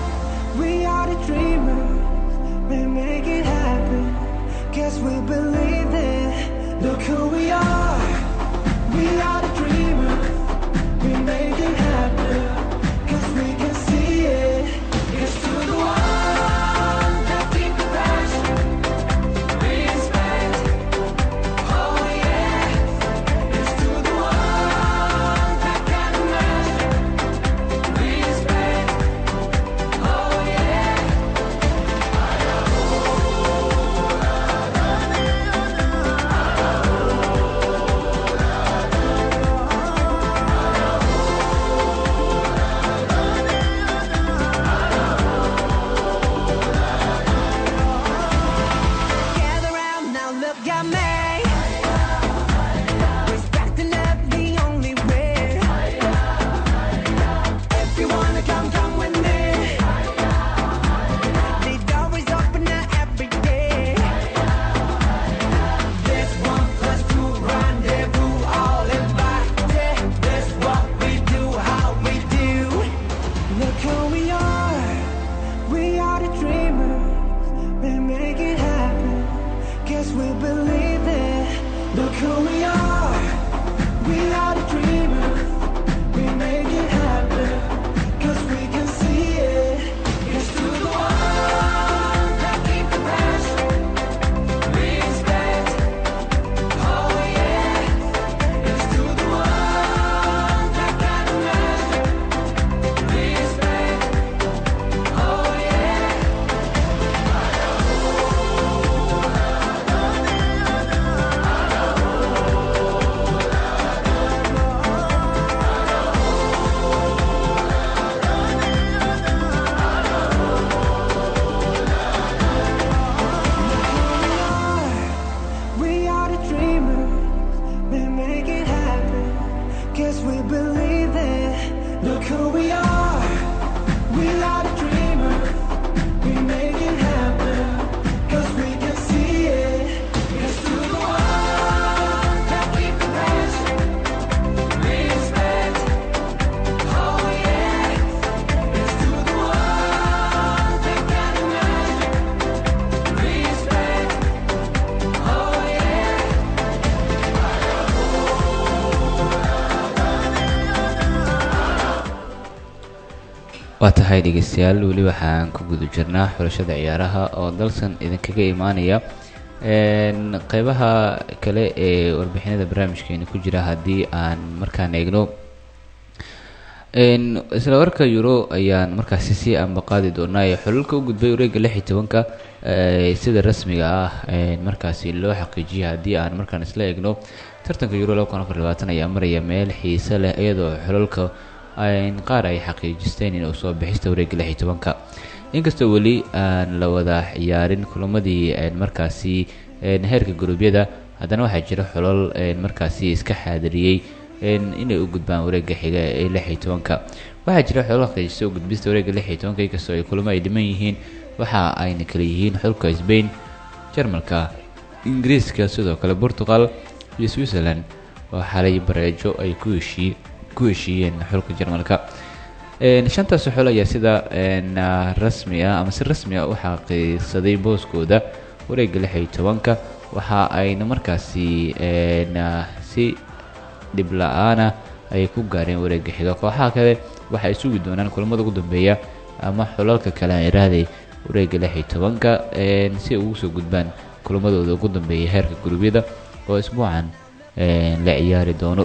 waa tahay dhegeystayaal weli waxaan ku guda jirnaa xulashada ciyaaraha oo dalsan idinkaga imaanaya Een, qeybaha kale ee warbixinada barnaamijkeena ku jira haddii aan markaan eegno Een, isla warka euro ayaan markaasi sii ambaqaadi doonaa ee xulalka u gudbay wareega lix iyo tobanka ee sida rasmiga ah ee markaasi loo xaqiijiyay haddii aan markaan isla eegno tartanka euro laba kun afar iyo labaatan ayaa maraya meel xiise leh iyadoo xulalka ay qaar ay xaqiijisteen in uu soo bixista wareega lix iyo tobanka inkastoo weli aan la wada ciyaarin kulamadii een markaasi een heerka guruubyada haddana waxaa jira xulal een markaasi iska xaadiriyey een inay u gudbaan wareega xiga ee lix iyo tobanka waxaa jira xulal xaqiijista u gudbista wareega lix iyo tobanka inkastoo ay kulamo ay dhiman yihiin waxa ayna kala yihiin xulka Spain Jarmalka Ingiriiska sidoo kale Portugal iyo Switzerland oo xalay bareejo ay ku heshii ku heshiiyeen xulka Jarmalka een shantaas xul ayaa sida een ah, rasmi ah ama si rasmi ah u xaqiiqsaday booskooda wareega lix iyo tobanka waxa ayna markaasi een ah, si dhib la-aana ayay ku gaareen wareega xiga kooxaha kale waxay sugi doonaan kulamada ugu dambeeya ama xulalka kale aan iraaday wareega lix iyo tobanka een si ay ugu soo gudbaan kulamadooda ugu dambeeya heerka gurubyada oo isbuucan een la ciyaari doono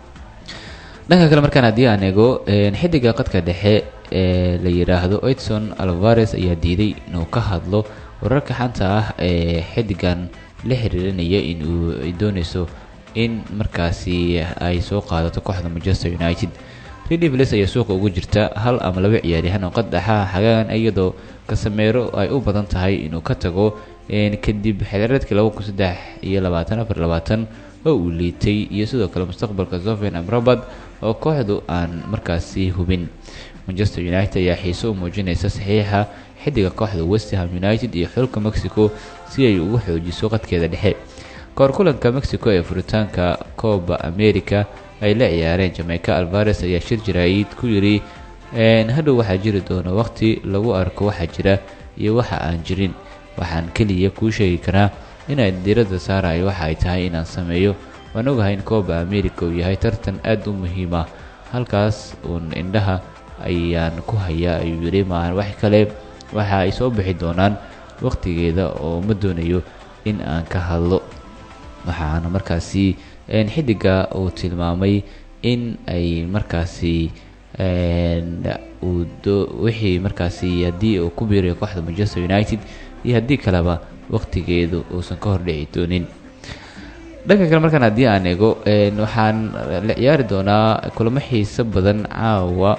dhanka kale markaan haddii aan eego een, xidiga qadka dhexe ee la yidhaahdo edson alvares ayaa diiday inuu ka hadlo wararka xanta ah ee xidigan la xiriirinaya in uu ay dooneyso in markaasi ay soo qaadato kooxda manchester united Red Devils ayaa suuqa ugu jirta hal ama laba ciyaaryahan oo qad dhexaha xagaan iyadoo kasameero ay u badan tahay inuu ka tago een, kadib xilciyaareedkii laba kun saddex iyo labaatan afar labaatan oo uu liitay iyo sidoo kale mustaqbalka Sofian Amrabat oo kooxdu aan markaasi hubin Manchester United ayaa xiiso u muujinaysa saxiixa xidiga kooxda West Ham United iyo xulka Mexico si ay ugu xoojiso qadkeeda dhexe kahor kulanka Mexico ee furitaanka Copa America ay la ciyaareen Jamaica Alvarez ayaa shir jiraayid ku yiri een hadhow waxaa jiri doona waqti lagu arko waxa jira iyo waxa aan jirin waxaan keliya kuu sheegi karaa inaan diiradda saarayo waxa ay tahay inaan sameeyo waan ogahay in Copa America uu yahay tartan aad u muhiim ah halkaas uun indhaha ayaan ku hayaa ayuu yiri maahan wax kale waxa ay soo bixi doonaan waqtigeeda oo ma doonayo in aan ka hadlo waxaana markaasi een xidiga uu tilmaamay in ay markaasi een uu do- wixii markaasi haddii uu ku biirayo kooxda Manchester United iyo haddii kaleba waqtigeedu uusan ka hor dhici doonin dhanka kale markaan haddii aan eego een waxaan la ciyaari doonaa kulamo xiiso badan caawa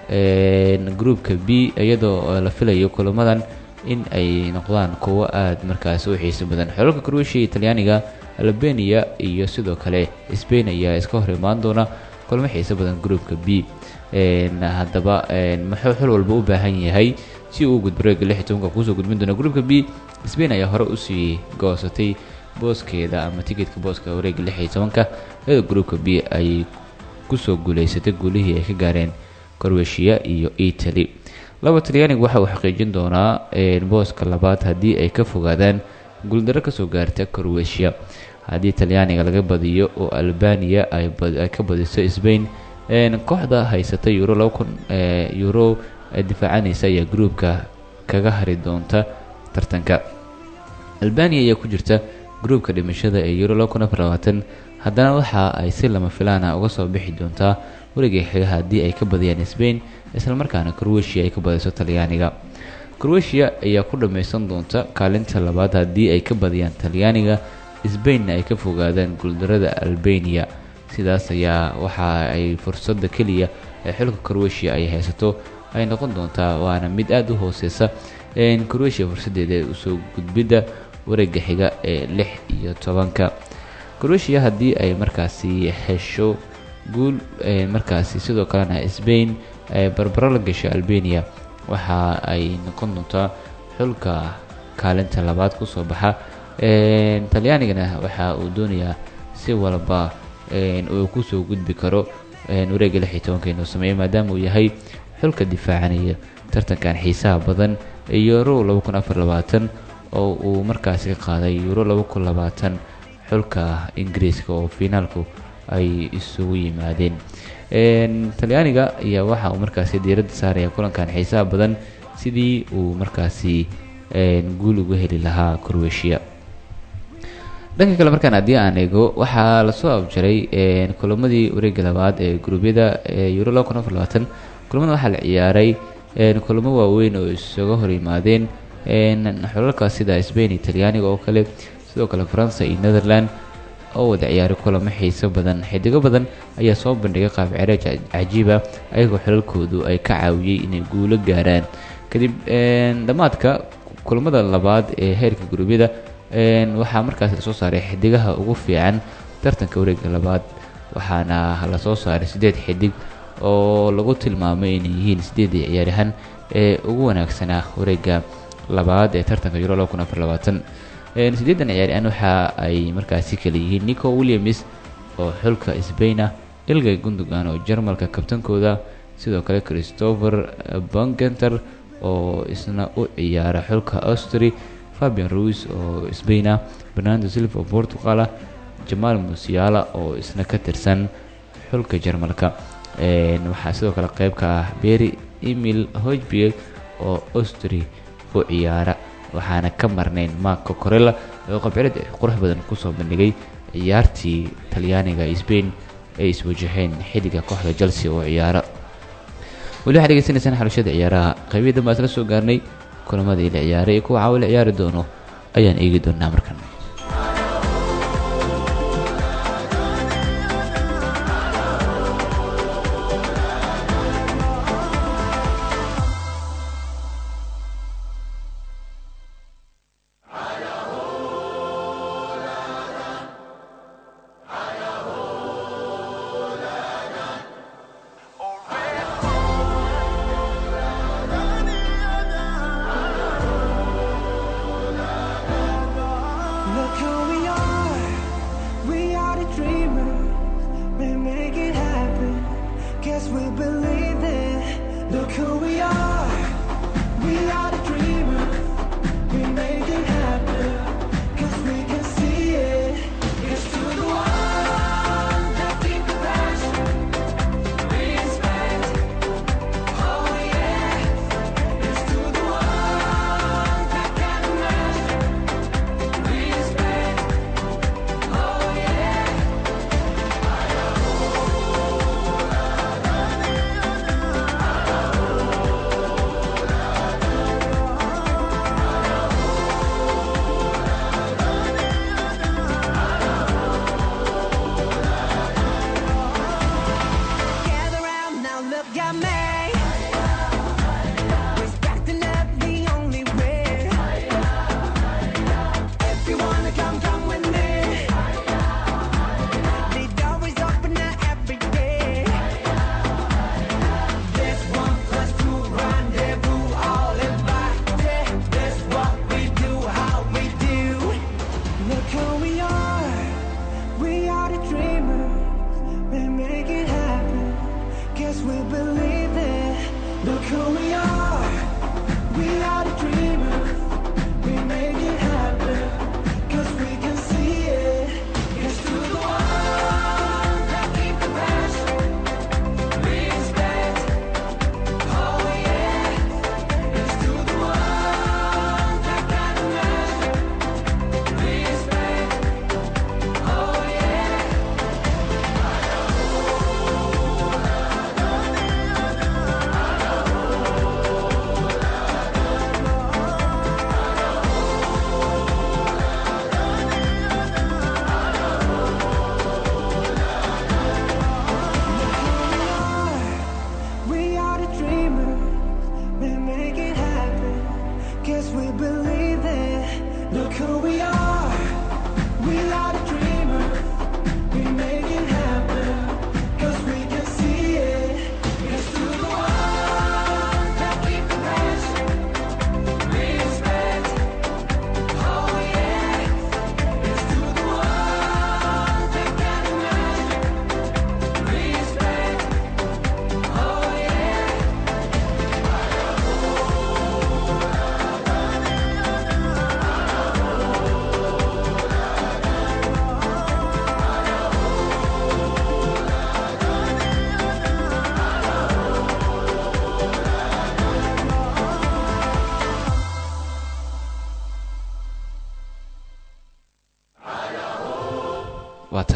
een groupka B iyadoo la filayo kulamadan in ay noqdaan kuwo aad markaasi u xiiso badan xulalka Croatia iyo Talyaaniga Albania iyo sidoo kale Spain ayaa iska hor imaan doona kulamo xiiso badan groupka B een haddaba een muxuu xul walba u baahan yahay si uu u gudbo reega lix iyo tobanka kusoo gudbin doona groupka B Spain ayaa hore usii goosatay booskeeda ama ticketka booska wareega lix iyo tobanka iyadoo groupka B ay kusoo guuleysatay guulihii ay ka gaareen Croatia iyo Italy laba Talyaaniga waxa uu xaqiijin doonaa een booska labaad haddii ay ka fogaadaan guuldaro kasoo gaarta Croatia haddii Talyaaniga laga badiyo oo Albania ay bad- ay ka badiso Spain een kooxda haysata Euro laba kun ee Euro ee difaacanaysa ayaa groupka kaga hari doonta tartanka Albania ayaa ku jirta groupka dhimashada ee Euro laba kun afar iyo labaatan haddana waxa ay si lama filaan ah uga soo bixi doontaa wareegga xiga haddii ay ka badiyaan Spain isla markaana Croatia ay ka badiso Talyaaniga Croatia ayaa ku dhameysan doonta kaalinta labaad haddii ay ka badiyaan Talyaaniga Spainna ay ka fogaadaan guuldarada Albania sidaas ayaa waxa ay fursadda keliya ee xulka Croatia ay haysato ay noqon doontaa waana mid aad u hooseysa een Croatia fursadeeda ee usoo gudbidda wareegga xiga ee lix iyo tobanka Croatia haddii ay markaasi hesho guul ee markaasi sidoo kalena Spain ay barbaro la gasho Albania waxa ay noqon doontaa xulka kaalinta labaad kusoo baxa een Talyaanigana waxa uu doonayaa si walba een uu kusoo gudbi karo een wareegga lix iyo tobanka inuu sameeyo maadaama uu yahay xulka difaacanaya tartankan xiisaha badan ee Euro laba kun afar iyo labaatan oo uu markaasi ka qaaday Euro laba kun labaatan xulka Ingiriiska oo finaalku ay isugu yimaadeen talyaaniga ayaa waxa uu markaasi diiradda saaraya kulankan xiisaha badan sidii uu markaasi guul uga heli lahaa croatia dhanka kale markaan haddii aan eego waxaa lasoo abjaray kulamadii wareega labaad ee guruubyada euro laba kun afar labaatan kulamada waxaa la ciyaaray kulamo waaweyn oo isaga hor yimaadeen xulalka sida spain iyo talyaaniga oo kale sidoo kale faransa iyo netherland oo wada ciyaaray kulamo xiiso badan xidigo badan ayaa soo bandhigay qaab cireej cajiiba ayagoo xulalkoodu ay ka caawiyey inay guulo gaaraan kadib dhammaadka kulamada labaad ee heerka guruubyada waxaa markaasi lasoo saaray xidigaha ugu fiican tartanka wareega labaad waxaana lasoo saaray siddeed xidig oo lagu tilmaamay inay yihiin siddeedii ciyaaryahan ee ugu wanaagsanaa wareega labaad ee tartanka euro laba kun afar labaatan siddeedan ciyaaryahan waxa ay markaasi kala yihiin nico williams oo xulka sbaina ilgay gundogan oo jarmalka kabtankooda sidoo kale christopher bongenter oo isna u ciyaara xulka austri fabian ruis oo sbaina bernardo silva oo portugalah jamaal musiala oo isna ka tirsan xulka jarmalka waxaa sidoo kale qeyb ka ah berry emil hojbieg oo austri u ciyaara waxaana ka marnayn marco corella oo qabcirad qurux badan kusoo bandhigay ciyaartii talyaaniga spain ay iswajaheen xilliga kooxda chelsea oo ciyaara weli waxaad degeysanaysaan xalashada ciyaaraha qeybihi dambe aad la soo gaarnay kulamadii la ciyaaray iyo kuwa caawa la ciyaari doono ayaan eegi doonaa markan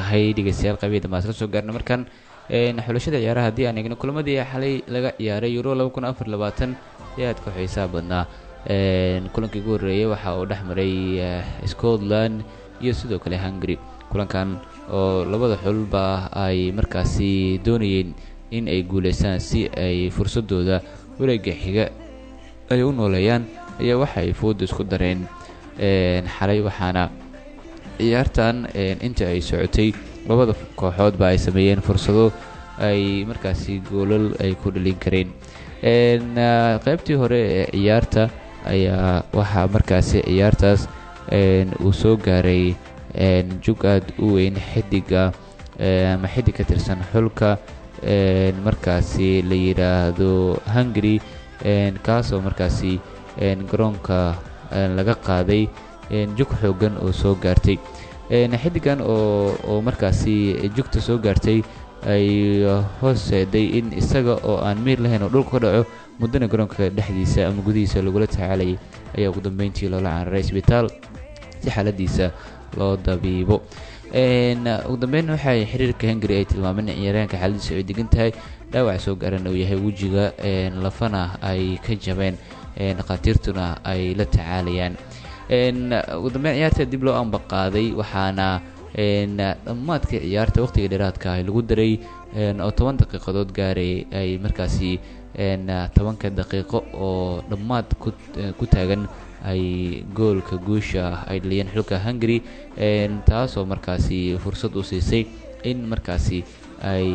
tahay dhegeystayaal qaybiyada maasla soo gaarna markan xulashada ciyaaraha haddii aan eegno kulamadii xalay laga ciyaaray euro laba kun afar labaatan ee aadka xiisaha badnaa kulankii ugu horreeyay waxa uu dhex maray scotland iyo sidoo kale hungary kulankan oo labada xulba ay markaasi doonayeen in ay guuleystaan si ay fursadooda wareega xiga ay u nooleeyaan ayaa waxa ay fooda isku dareen xalay waxaana ciyaartan inta ay socotay labada kooxoodba ay sameeyeen fursado ay markaasi goolal ay ku dhalin kareen qaybtii hore ee ciyaarta ayaa waxaa markaasi ciyaartaas uu soo gaaray jug aad u weyn xidiga ama xidig ka tirsan xulka markaasi la yidhaahdo hungary kaasoo markaasi garoonka laga qaaday jug xoogan oo soo gaartay xidigan oo markaasi jugta soo gaartay ay hooseeday in isaga oo aan miir lahayn oo dhulka ka dhaco muddana garoonka dhexdiisa ama gudihiisa lagula tacaalayay ayaa ugu dambeyntii loola cararay isbitaal si xaaladiisa loo dabiibo ugu dambeyn waxay xiriirka hungary ay tilmaameen in ciyaaryahanka xaaladiisa ay degan tahay dhaawac soo gaaran uu yahay wejiga lafana ay ka jabeen dhakhaatiirtuna ay la tacaalayaan ugu dambeyn ciyaarta dib loo ambaqaaday waxaana dhammaadka ciyaarta waqtiga dheeraadka ah lagu daray oo toban daqiiqadood gaaray ay markaasi tobanka daqiiqo oo dhammaad ku taagan ay goolka guusha ah ay dhaliyeen xulka hungary taasoo markaasi fursad u siisay in markaasi ay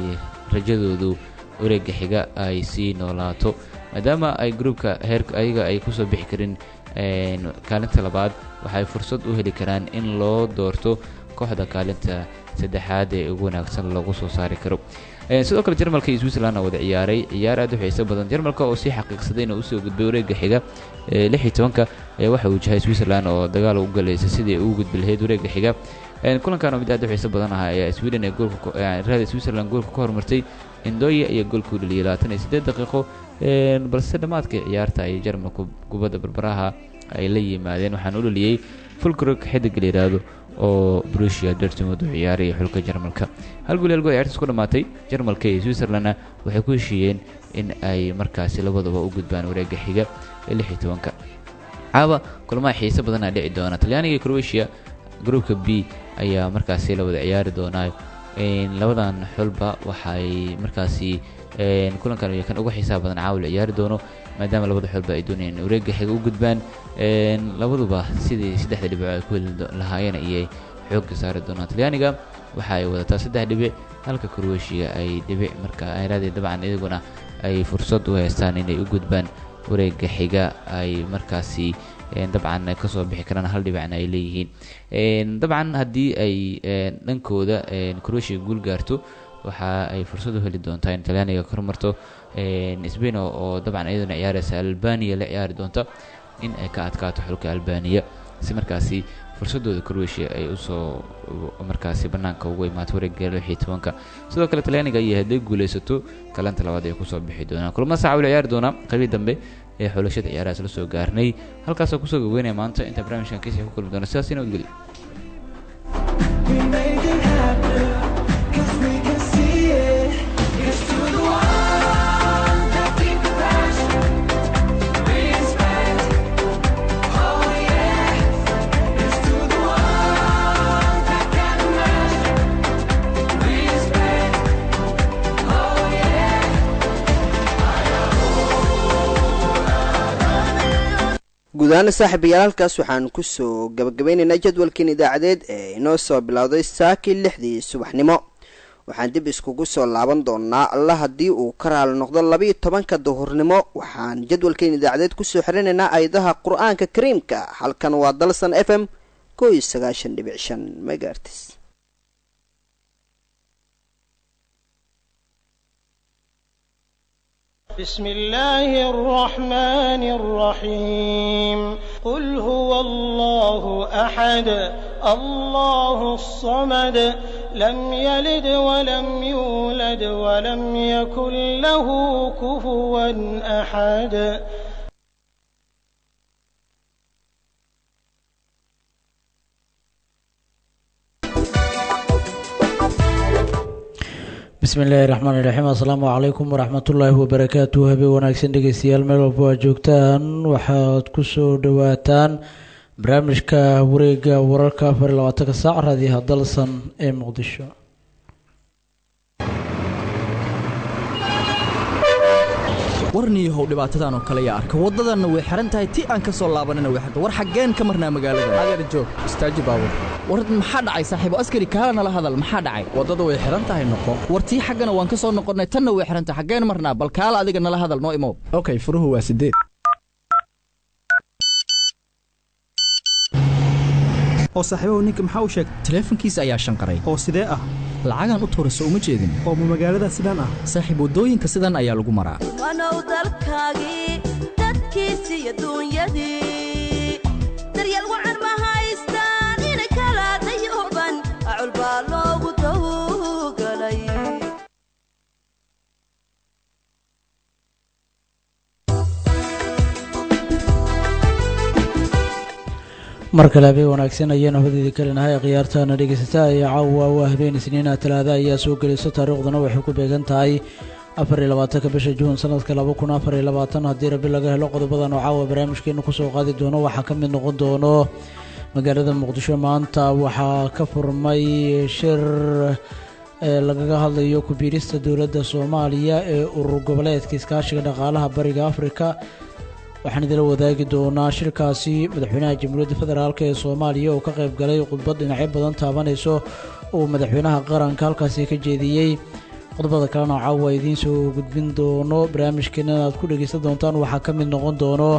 rajadoodu wareega xiga ay sii noolaato maadaama ay gruubka heerka ayaga ay kusoo bixi karin kaalinta labaad waxay fursad u heli karaan in loo doorto kooxda kaalinta saddexaad ee ugu wanaagsan lagu soo saari karo sidoo kale jarmalka iyo switzerland wada ciyaaray ciyaar aad u xiiso badan jarmalka oo sii xaqiiqsaday inuu usoo gudbay wareega xiga lix iyo tobanka ayaa waxa uu jahay switzerland oo dagaal u galaysa sidii ay ugu gudbi lahayd wareega xiga kulankan oo mid aad u xiiso badan ah ayaa sweden ee goolkaraada switzerland goolka ka hormartay indoya iyo goolka u dhaliyay labaatan iyo siddeed daqiiqo balse dhammaadka ciyaarta ay jarmalku kubadda barbaraha ay la yimaadeen waxaana u dhaliyey fulkrog xidig la yidhaahdo oo brusia dortmund u ciyaaraya xulka jarmalka hal gool halgool ciyaartaas ku dhammaatay jarmalka iyo switzerlandna waxay ku heshiiyeen in ay markaasi labadaba u gudbaan wareega xiga ee lix iyo tobanka caaba kulamaha xiise badanaa dhici doona talyaaniga iyo croatia groupka b ayaa markaasi la wada ciyaari doonaa labadan xulba waxay markaasi kulankan iyo kan uga xiisaha badan caawa la ciyaari doono maadaama labada xulba ay doonayaan in wareega xiga u gudbaan labaduba sidii saddexda dhibic ay ku heli lahaayeen ayay xoogga saari doonaan talyaaniga waxa ay wadataa saddex dhibic halka croatia ay dhibic marka ayraadii dabcan iyaguna ay fursad u haystaan inay u gudbaan wareega xiga ay markaasi dabcan kasoo bixi karaan hal dhibicna ay leeyihiin dabcan haddii ay dhankooda croatia guul gaarto waxa ay fursad u heli doontaa in talyaaniga ka hormarto sbain oo dabcan iyaduna ciyaareysa albania la ciyaari doonta in ay ka adkaato xulka albania si markaasi fursadooda croatia ay usoo markaasi banaanka ugu imaato wareega lix iyo tobanka sidoo kale talyaaniga iyo hadday guuleysato kalanta labaad ay kusoo bixi doonaan kulma saaca wala ciyaari doonaa qaybii dambe ee xulashada ciyaarahaas la soo gaarnay halkaasoo kusoo gaweynaya maanta inta barnaamijkan kiisa ku kulmi doona sidaas ina udgeli guud ahaan saaxiibayaal halkaas waxaan kusoo gabagabeynaynaa jadwalkiin idaacadeed ee inoo soo bilowday saakii lixdii subaxnimo waxaan dib iskugu soo laaban doonaa alla haddii uu ka raali noqdo labiiyo tobanka duhurnimo waxaan jadwalkiin idaacadeed kusoo xirinaynaa ayadaha qur-aanka kariimka halkan waa dalsan f m ko iyo sagaashan dhibic shan megaartis بسم الله الرحمن الرحيم قل هو الله احد الله الصمد لم يلد ولم يولد ولم يكن له كفوا احد bismillaahi raxmaani raxiim assalaamu calaykum waraxmatullaahi wabarakaatu habeen wanaagsan dhegeystayaal meel walba waa joogtaan waxaad ku soo dhowaataan barnaamijka wareega wararka afar iyo labaatanka saac raadiyaha dalsan ee muqdisho warniyahow dhibaatadan oo kale yaa arka waddadanna way xihan tahay ti aan ka soo laabanina way xirta war xaggeen ka marnaa magaalada adeer joog istaaji baabur war maxaa dhacay saaxiibo askari kaala nala hadal maxaa dhacay waddada way xihan tahay noqo war tii xaggana waan ka soo noqonnay tanna way xihan tahay xaggeen marnaa bal kaala adiga nala hadal noo imow okay furuhu waa sideed oo saaxiibahu ninka maxaa u sheegay taleefankiisa ayaa shanqaray oo sidee ah lacagaan u tuura soo uma jeedin oo ma magaalada sidaan ah saaxiib waddooyinka sidan ayaa lagu maraa wanow dalkaagii dadkiisii iyo duunyadii daryeel wacan ma haystaan inay kala dayuban acul baa loogu dawgalay mar kale habeen wanaagsan ayaanu hodeedi kalinahay khiyaartaana dhegeysata ayaa caawa waa habeen isniina talaada ayaa soo gelayso taariikhduna waxay ku beegan tahay afar iyo labaatanka bisha juun sanadka laba kun afar iyo labaatan haddii rabi laga helo qodobadan oo caawa barnaamijkeenu kusoo qaadi doono waxaa ka mid noqon doono magaalada muqdisho maanta waxaa ka furmay shir ee lagaga hadlayo ku-biirista dowladda soomaaliya ee urur goboleedka iskaashiga dhaqaalaha bariga afrika waxaan idila wadaagi doonaa shirkaasi madaxweynaha jamhuuriyadda federaalk ee soomaaliya oo ka qayb galay khudbad dhinacyo badan taabanayso uu madaxweynaha qaranka halkaasi ka jeediyey qodobada kalena caawa idiin soo gudbin doono barnaamijkeena inaad ku dhegeysan doontaan waxaa ka mid noqon doono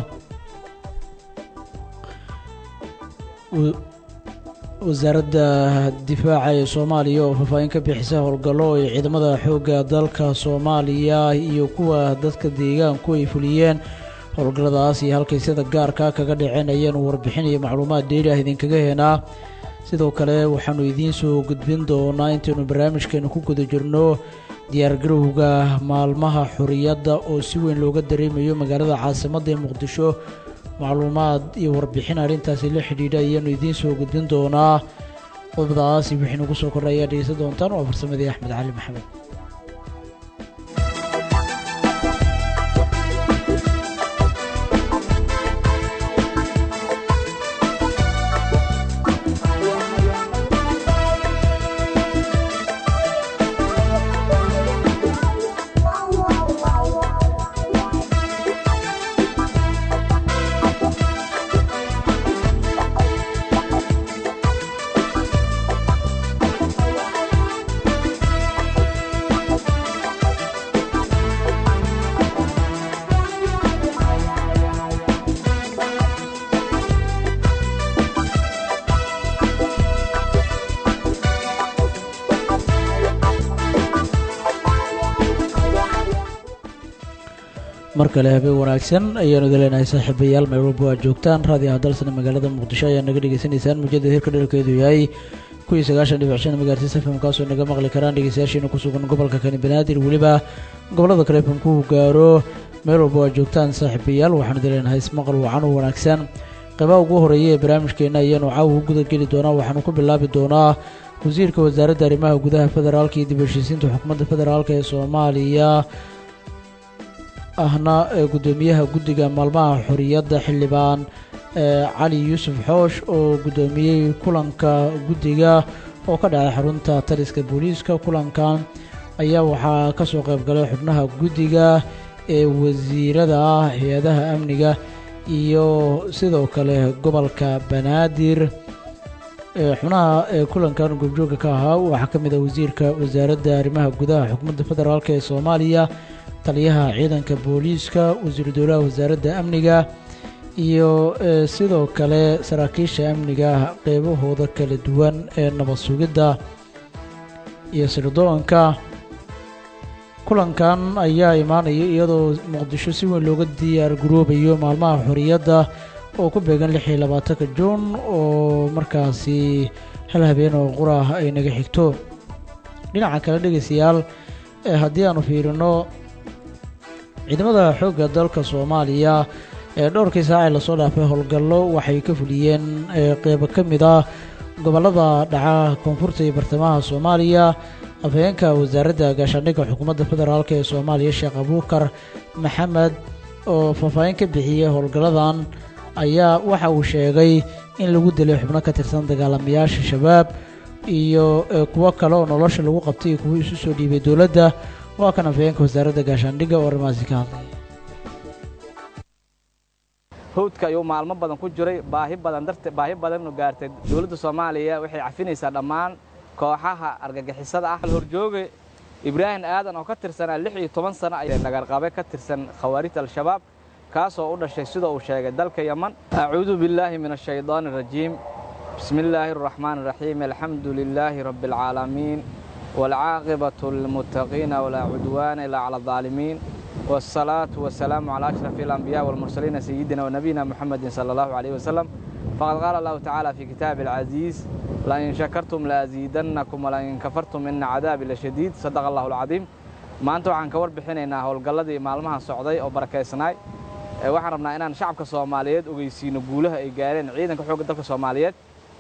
wasaaradda difaaca ee soomaaliya oo faahfaahin ka bixisa howlgallo ay ciidamada xoogga dalka soomaaliya iyo kuwa dadka deegaanku ay fuliyeen howlgalladaas iyo halkay sida gaarka kaga dhaceen ayaanu warbixin iyo macluumaad dheeri ah idinkaga heenaa sidoo kale waxaanu idiin soo gudbin doonaa intaynu barnaamijkeenu ku guda jirno diyaargarowga maalmaha xorriyadda oo si weyn looga dareemayo magaalada caasimadda ee muqdisho macluumaad iyo warbixin arrintaasi la xidhiidha ayaanu idiin soo gudbin doonaa qodobadaasi wixii nagu soo kordha ayaa dhegeysan doontaan waa farsamadii axmed cali maxamed mar kale habeen wanaagsan ayaanu idin leenahay saaxiibayaal meel walba waa joogtaan raadiyaha dalsana magaalada muqdisho ayaa naga dhegeysanaysaan muujada hirka dherkeedu yahay kuwii sagaashan dhibic shan magaartis fm kaasoo naga maqli karaan dhegeystayaashiina ku sugan gobolka kani banaadir weliba gobollada kale fm ku gaaro meel walba waa joogtaan saaxiibayaal waxaanu idin leenahay ismaqal wacan u wanaagsan qaybaha ugu horeeya ee barnaamijkeena ayaanu caawa u guda geli doonaa waxaanu ku bilaabi doonaa wasiirka wasaaradda arrimaha gudaha federaalka iyo dib heshiisiinta xukuumadda federaalk ee soomaaliya ahna ee guddoomiyaha guddiga maalmaha xorriyadda xildhibaan cali yuusuf xoosh oo guddoomiyey kulanka guddiga oo ka dhacay xarunta taliska booliiska kulankan ayaa waxaa ka soo qayb galay xubnaha guddiga ee wasiirada ah hay-adaha amniga iyo sidoo kale gobolka banaadir xubnaha ee kulankan goobjooga ka ahaa waxaa ka mid ah wasiirka wasaaradda arrimaha gudaha xukuumadda federaalk ee soomaaliya taliyaha ciidanka booliiska wasiiru dowlaha wasaaradda amniga iyo sidoo kale saraakiisha amniga qeybahooda kala duwan ee nabad sugidda iyo sirdoonka kulankan ayaa imaanaya iyadoo muqdisho si weyn looga diyaar garoobayo maalmaha xorriyadda oo ku beegan lix iyo labaatanka juun oo markaasi hal habeen oo qurah ay naga xigto dhinaca kale dhegeystayaal haddii aanu fiirino ciidamada xoogga dalka soomaaliya ee dhowrkii saacee lasoo dhaafay howlgallo waxay ka fuliyeen qeybo ka mid ah gobollada dhaca koonfurta iyo bartamaha soomaaliya afhayeenka wasaaradda gaashaandhigga xukuumadda federaalk ee soomaaliya sheekh abuukar maxamed oo faahfaahin ka bixiyey howlgalladan ayaa waxa uu sheegay in lagu dilay xubno ka tirsan dagaalamayaasha shabaab iyo kuwo kale oo nolosha lagu qabtay iyo kuwo isu soo dhiibay dowladda waa kan afhayeenka wasaaradda gaashaandhigga oo arrimahaasi ka hadlay hawdka ayuu maalmo badan ku jiray baahi badan darte baahi badannu gaartay dowladda soomaaliya waxay cafinaysaa dhammaan kooxaha argagixisada ah horjooge ibraahim aadan oo ka tirsanaa lix iyo toban sano ay nagarqabe ka tirsan khawaarijta al-shabaab kaasoo u dhashay sida uu sheegay dalka yaman acuudu billaahi min ashaydaani arajiim bismi illaahi araxmaani araxiim alxamdu lilaahi rabbi alcaalamiin waalcaaqibatu lilmuttaqiina walaa cudwaana ilaa cala aldaalimiin والصلاة والسلام على أشرف الأنبياء والمرسلين سيدنا ونبينا محمد صلى الله عليه وسلم فقد قال الله تعالى في كتاب العزيز لئن شكرتم لأزيدنكم ولئن كفرتم إن عذابي لشديد صدق الله العظيم maanta waxaan ka warbixinaynaa howlgalladii maalmahan socday oo barakaysnaay waxaan rabnaa inaan shacabka soomaaliyeed ogeysiino guulaha ay gaareen ciidanka xoogga dalka soomaaliyeed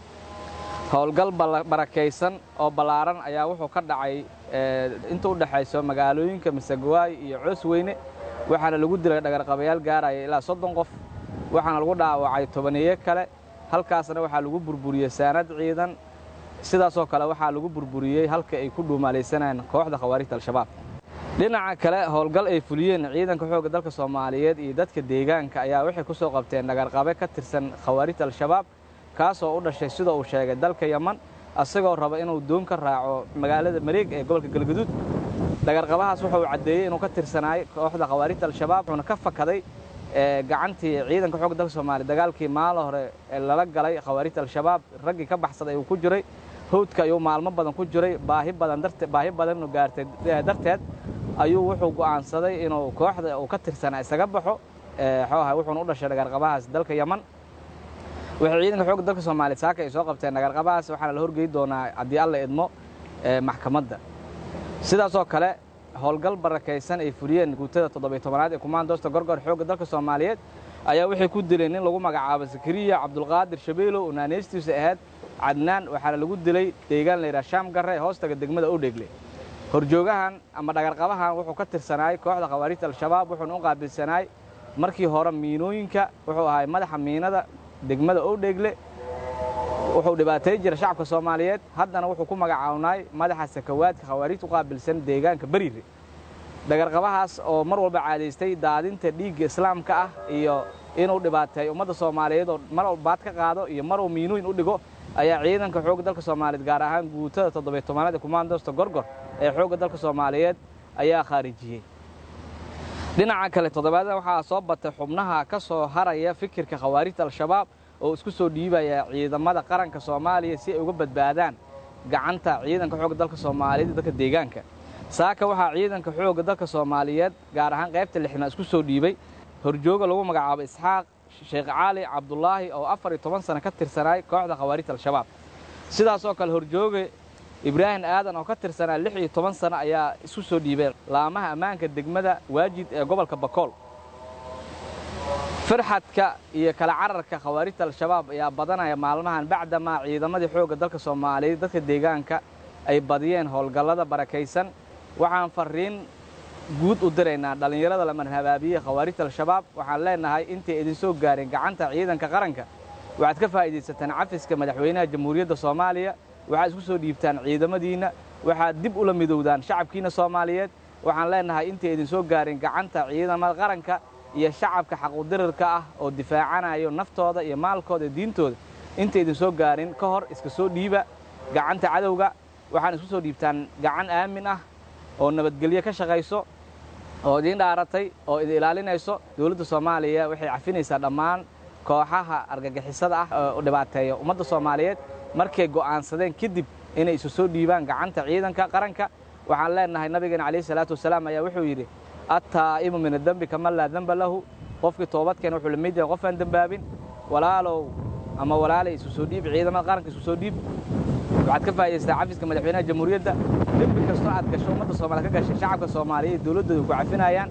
howlgal barakaysan oo ballaaran ayaa wuxuu ka dhacay inta u dhexayso magaalooyinka masegawaay iyo coosweyne waxaana lagu dilay dhagarqabayaal gaaraya ilaa soddon qof waxaana lagu dhaawacay tobaniyo kale halkaasna waxaa lagu burburiyey saanad ciidan sidaasoo kale waxaa lagu burburiyey halka ay ku dhuumaalaysanayeen kooxda khawaarijta al-shabaab dhinaca kale howlgal ay fuliyeen ciidanka xoogga dalka soomaaliyeed iyo dadka deegaanka ayaa waxay ku soo qabteen dhagarqabe ka tirsan khawaarijta al-shabaab kaasoo u dhashay sida uu sheegay dalka yaman asagoo raba inuu doon ka raaco magaalada mareeg ee gobolka galgaduud dhagarqabahaas wuxuu caddeeyey inuu ka tirsanaay kooxda khawaarijta al-shabaab wuxuuna ka fakaday gacantii ciidanka xoogga dalka soomaaliya dagaalkii maalo hore ee lala galay khawaarijta al-shabaab raggii ka baxsaday uu ku jiray hawdka ayuu maalmo badan ku jiray baahi badan darte baahi badannu gaartay darteed ayuu wuxuu go'aansaday inuu kooxda uu ka tirsanaa isaga baxo xooha wuxuuna u dhashay dhagarqabahaas dalka yaman waxay ciidanka xoogga dalka soomaaliya saaka ay soo qabteen dhagarqabahaas waxaana la horgeyi doonaa haddii alla idmo maxkamadda sidaasoo kale howlgal barakaysan ay fuliyeen guutada toddobiy tobanaad ee kumaandoosta gorgor xoogga dalka soomaaliyeed ayaa waxay ku dileen nin lagu magacaabo zakariya cabdulqaadir shabeelo oo naaneystiisa ahayd cadnaan waxaana lagu dilay deegaan layidhaha shaam garre ee hoostaga degmada odhegle horjoogahan ama dhagarqabahan wuxuu ka tirsanaay kooxda khawaarijta al-shabaab wuxuuna u qaabilsanaay markii hore miinooyinka wuxuu ahay madaxa miinada degmada owdheegle wuxuu dhibaatay jira shacabka soomaaliyeed haddana wuxuu ku magacaawnay madaxa sakawaadka khawaarijta u qaabilsan deegaanka beriire dhagarqabahaas oo mar walba caadaystay daadinta dhiigga islaamka ah iyo inuu dhibaateeyo ummadda soomaaliyeed oo mar baad ka qaado iyo mar uu miinooyin u dhigo ayaa ciidanka xoogga dalka soomaaliyeed gaar ahaan guutada toddobiy tobanaad ee kumaandoosta gorgor ee xoogga dalka soomaaliyeed ayaa khaarijiyey dhinaca kale toddobaadna waxaa soo batay xubnaha ka soo haraya fikirka khawaarijta al-shabaab oo isku soo dhiibaya ciidamada qaranka soomaaliya si ay uga badbaadaan gacanta ciidanka xoogga dalka soomaaliyeed iyo dadka deegaanka saaka waxaa ciidanka xoogga dalka soomaaliyeed gaar ahaan qaybta lixnaad isku soo dhiibay horjooga lagu magacaabo isxaaq sheekh cali cabdulaahi oo afar iyo toban sano ka tirsanaay kooxda khawaarijta al-shabaab sidaasoo kale horjooge ibraahim aadan oo ka tirsanaa lix iyo toban sano ayaa isku soo dhiibay laamaha ammaanka degmada waajid ee gobolka bakool farxadka iyo kala cararka khawaarijta al-shabaab ayaa badanaya maalmahan bacdamaa ciidamadii xoogga dalka soomaaliyeed dadka deegaanka ay badiyeen howlgallada barakaysan waxaan farriin guud u diraynaa dhallinyarada la marhabaabiye khawaarijta al-shabaab waxaan leenahay intay idin soo gaareen gacanta ciidanka qaranka waxaad ka faa'iidaysataan cafiska madaxweynaha jamhuuriyadda soomaaliya waxaad isku soo dhiibtaan ciidamadiinna waxaad dib ula midowdaan shacabkiina soomaaliyeed waxaan leenahay intay idin soo gaareen gacanta ciidamada qaranka iyo shacabka xaquudirirka ah oo difaacanayo naftooda iyo maalkooda iyo diintooda intay idin soo gaarin ka hor iska soo dhiiba gacanta cadowga waxaan isku soo dhiibtaan gacan aamin ah oo nabadgelyo ka shaqayso oo idiin dhaaratay oo idin ilaalinayso dowladda soomaaliya waxay cafinaysaa dhammaan kooxaha argagixisada ah oo dhibaateeya ummadda soomaaliyeed markay go'aansadeen kadib inay isu soo dhiibaan gacanta ciidanka qaranka waxaan leenahay nabigeena calayhi salaatu wasalaam ayaa wuxuu yidhi attaa'imu min adembi kaman laa demba lahu qofkii toobadkeena wuxuu lamid yahay qof aan dembaabin walaalow ama walaalay isu soo dhiib ciidamada qaranka isu soo dhiib waxaad ka faa'idaystaa cafiska madaxweynaha jamhuuriyadda dembi kastoo aad gasho ummadda soomaliya ka gashay shacabka soomaaliyeed dowladdooda ku cafinayaan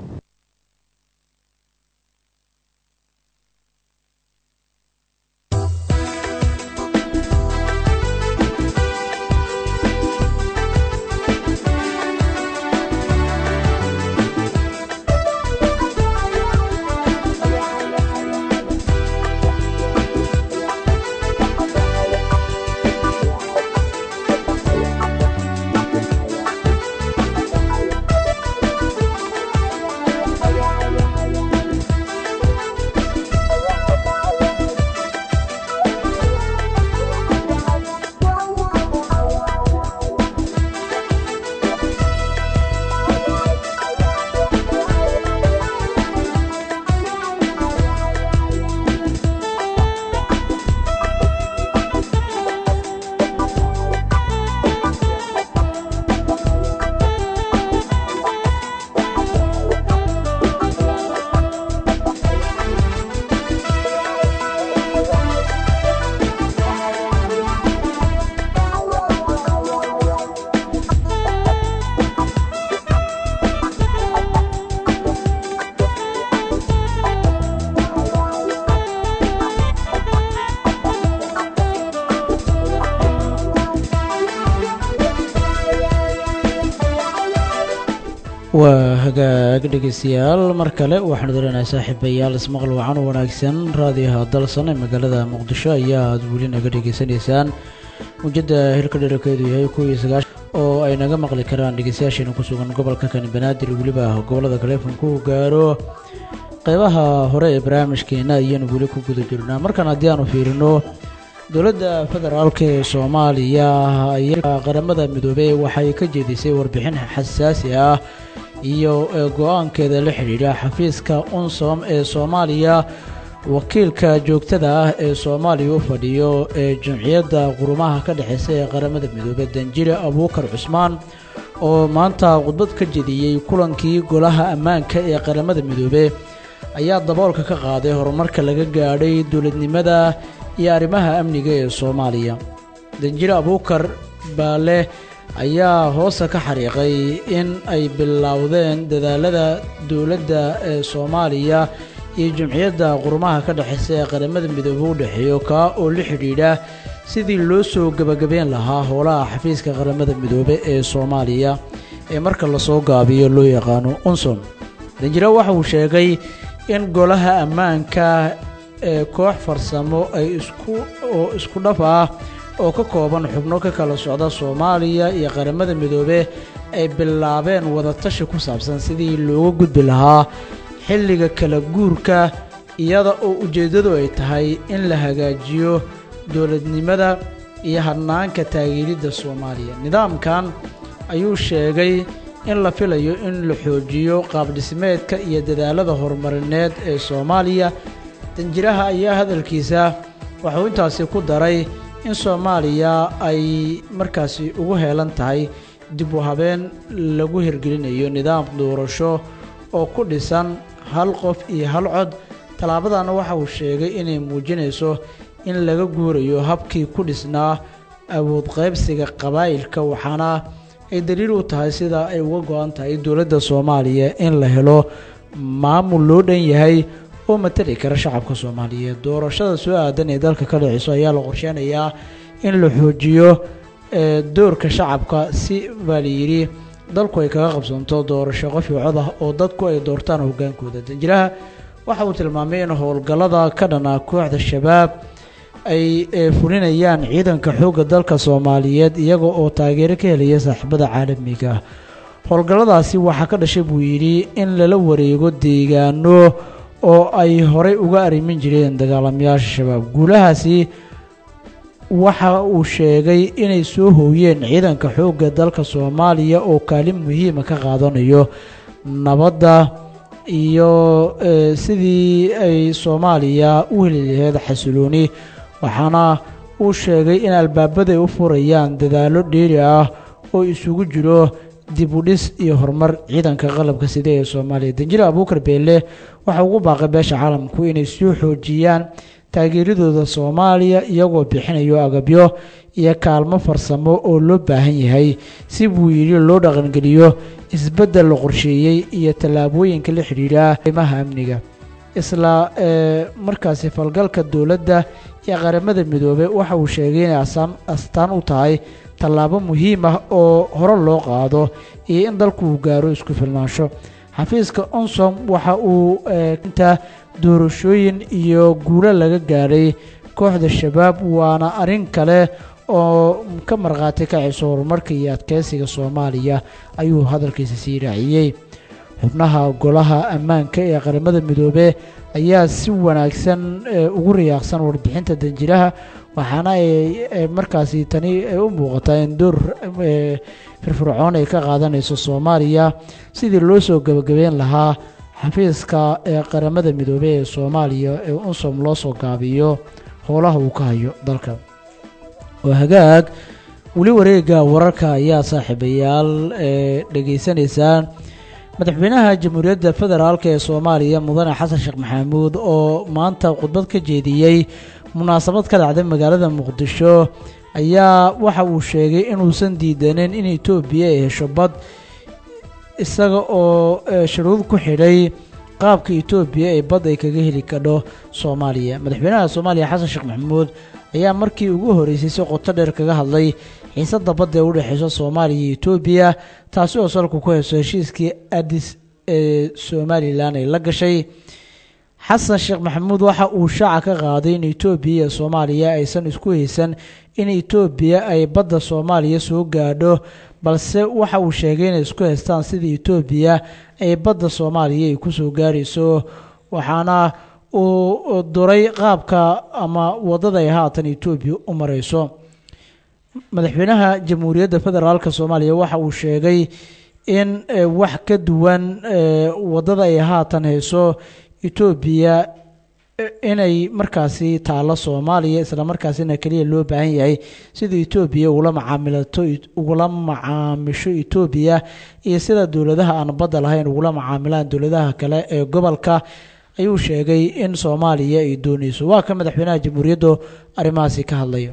waa hagaag dhegeystayaal mar kale waxaanu dareenahay saaxiibayaal ismaqal wacan u wanaagsan raadiyaha dalsan ee magaalada muqdisho ayaa aad weli naga dhegeysanaysaan mujada hilka dherarkeedu yahay kuw iyo sagaashan oo ay naga maqli karaan dhegeystayaasheena ku sugan gobolka kani banaadir weliba gobolada kaleefonku gaaro qeybaha hore ee barnaamijkeena ayaanu weli ku guda jirnaa markan haddii aanu fiirino dowladda federaalk ee soomaaliya ayaa qaramada midoobey waxay ka jeedisay warbixin xasaasi ah iyo go-aankeeda la xidhiidha xafiiska unsom ee soomaaliya wakiilka joogtada ah ee soomaaliya u fadhiyo ee jamciyadda qurumaha ka dhexeysa ee qaramada midoobey danjire abuukar cusmaan oo maanta khudbad ka jediyey kulankii golaha ammaanka ee qaramada midoobe ayaa daboolka ka qaaday horumarka laga gaadhay dowladnimada iyo arrimaha amniga ee soomaaliya danjire abuukar baale ayaa hoosta ka xariiqay in ay bilowdeen dadaalada dowladda ee soomaaliya iyo jamciyadda qurumaha ka dhexeysa ee qaramada midoobe u dhexeeyo kaa oo la xidhiidha sidii loo soo gebagabeyn lahaa howlaha xafiiska qaramada midoobe ee soomaaliya ee marka lasoo gaabiyo loo yaqaano unsom danjire waxa uu sheegay in golaha ammaanka ee koox farsamo ay isku oo isku dhaf ah oo ka kooban xubno ka kala socda soomaaliya iyo qaramada midoobe ay bilaabeen wadatashi ku saabsan sidii looga gudbi lahaa xilliga kala guurka iyada oo ujeeddadu ay tahay in la hagaajiyo dowladnimada iyo hadnaanka taageeridda soomaaliya nidaamkan ayuu sheegay in la filayo in la xoojiyo qaabdhismeedka iyo dadaalada horumarineed ee soomaaliya danjiraha ayaa hadalkiisa waxuu intaasi ku daray in soomaaliya ay markaasi ugu heelan tahay dib u habeen lagu hirgelinayo nidaam doorasho oo ku dhisan hal qof iyo hal cod tallaabadana waxa uu sheegay inay muujinayso in laga guurayo habkii ku dhisnaa awood qaybsiga qabaa'ilka waxaana ay daliil u tahay sida ay uga go-an tahay dowladda soomaaliya in la helo maamul loo dhan yahay oo matali kara shacabka soomaaliyeed doorashada soo aadan ee dalka ka dhiciso ayaa la qorsheynayaa in la xoojiyo doorka shacabka si baa layidhi dalku ay kaga qabsanto doorasho qof iyo cod ah oo dadku ay doortaan hogaankooda danjiraha waxa uu tilmaamay in howlgallada ka dhana kooxda shabaab ay fulinayaan ciidanka xoogga dalka soomaaliyeed iyaga oo taageero ka helaya saaxiibada caalamiga howlgalladaasi waxaa ka dhashay buu yidhi in lala wareego deegaano oo ay horey uga arrimin jireen dagaalamayaasha shabaab guulahaasi waxa uu sheegay inay soo hooyeen ciidanka xoogga dalka soomaaliya oo kaalin muhiima ka qaadanayo nabadda iyo sidii ay soomaaliya u heli laheyd xasilooni waxaana uu sheegay in albaabaday u furayaan dadaallo dheeri ah oo isugu jiro dib u dhis iyo horumar ciidanka qalabka sida ee soomaaliya danjire abuukar beelle waxa ugu baaqay beesha caalamku inay soo xoojiyaan taageeradooda soomaaliya iyagoo bixinayo agabyo iyo kaalmo farsamo oo loo baahan yahay si buu yidhi loo dhaqangeliyo isbeddel la qorsheeyey iyo tallaabooyinka la xidhiidha arrimaha amniga isla markaasi falgalka dowladda iyo qaramada midoobey waxa uu sheegay inay astaan u tahay tallaabo muhiim ah oo hore loo qaado iyo in dalku uu gaaro isku filnaansho xafiiska onsom waxa uu inta doorashooyin iyo guulo laga gaadhay kooxda shabaab waana arrin kale oo ka markhaati kacayso horumarka iyo adkeysiga soomaaliya ayuu hadalkiisa sii raaciyey xubnaha golaha ammaanka ee qaramada midoobe ayaa si wanaagsan ugu riyaaqsan warbixinta danjiraha waxaana ay markaasi tani u muuqataa in door firfircoon ay ka qaadanayso soomaaliya sidii loo soo gebagabeyn lahaa xafiiska ee qaramada midoobey ee soomaaliya ee unsom loo soo gaabiyo howlaha uu ka hayo dalka oo hagaag weli wareega wararka ayaa saaxiibayaal ee dhegaysanaysaan madaxweynaha jamhuuriyadda federaalk ee soomaaliya mudane xasan sheekh maxamuud oo maanta khudbad ka jeediyey munaasabad ka dhacday magaalada muqdisho ayaa waxa uu sheegay inuusan diidaneyn in etoobiya ay hesho bad isaga oo shuruud ku xidhay qaabka etoobiya ee bad ay kaga heli kadho soomaaliya madaxweynaha soomaaliya xasan sheekh maxamuud ayaa markii ugu horeysay si qoto dheer kaga hadlay xiisada badda ee u dhexeysa soomaaliya iyo etoobiya taasi oo salku ku heyso heshiiskii adis ee somalilan ay la gashay xasan sheekh maxamuud waxa uu shaaca ka qaaday in etoobiya iyo soomaaliya aysan isku haysan in etoobiya ay badda soomaaliya soo gaadho balse waxa uu sheegay inay isku haystaan sidii etoobiya ay badda soomaaliya ay kusoo gaarayso waxaana uu duray qaabka ama wadada ay haatan etoobiya u mareyso madaxweynaha jamhuuriyadda federaalk soomaaliya waxa uu sheegay in wax ka duwan wadada ay haatan hayso etoobiya inay markaasi taalo soomaaliya islamarkaasina keliya loo baahan yahay sida etoobiya ugula macaamilato ugula macaamisho etoobiya iyo sida dowladaha aan badda lahayn ugula macaamilaan dowladaha kale ee gobolka ayuu sheegay in soomaaliya ay dooneyso waa ka madaxweynaha jamhuuriyaddu arrimahaasi ka hadlaya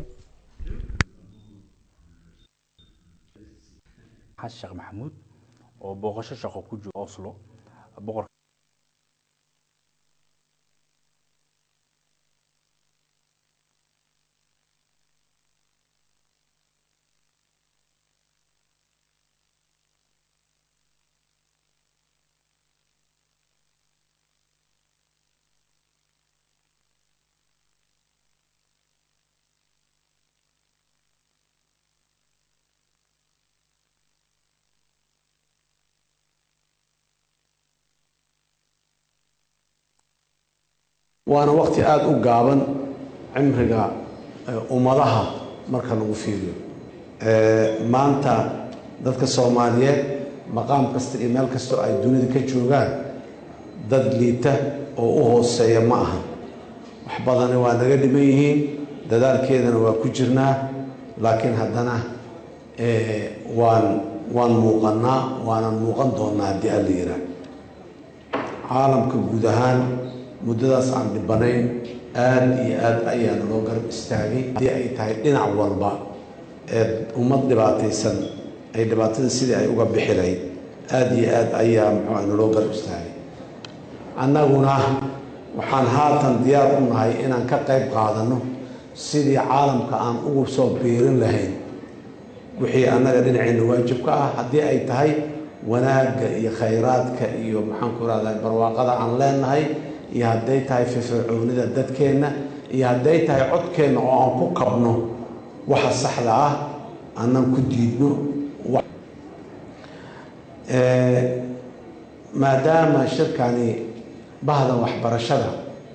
xasan sheekh maxamuud oo booqasho shaqo ku jiro oslo boqor waana waqti aada u gaaban cimriga ummadaha marka lagu fiiriyo maanta dadka soomaaliyeed maqaam kasta iyo meel kastoo ay dunida ka joogaan dad liita oo u hooseeya ma aha wax badani waa naga dhiman yihiin dadaalkeedana waa ku jirnaa laakiin haddana waan waan muuqannaa waanan muuqan doonnaa haddii alla yiraa caalamka guud ahaan muddadaas aan dhibanayn aada iyo aada ayaa naloo garab istaagay haddii ay tahay dhinac walba ee ummad dhibaataysan ay dhibaatada sidii ay uga bixi lahayd aada iyo aada ayaa muxuu ah naloo garab istaagay annaguna waxaan haatan diyaar u nahay inaan ka qayb qaadanno sidii caalamka aan ugu soo biirin lahayn wixii annaga dhinaceenna waajibka ah haddii ay tahay wanaagga iyo khayraadka iyo maxaanku rahdaa barwaaqada aan leenahay iyo hadday tahay firfircoonida dadkeenna iyo hadday tahay codkeenna oo aan ku kabno waxa saxda ah aanan ku diidno maadaama shirkani bahda waxbarashada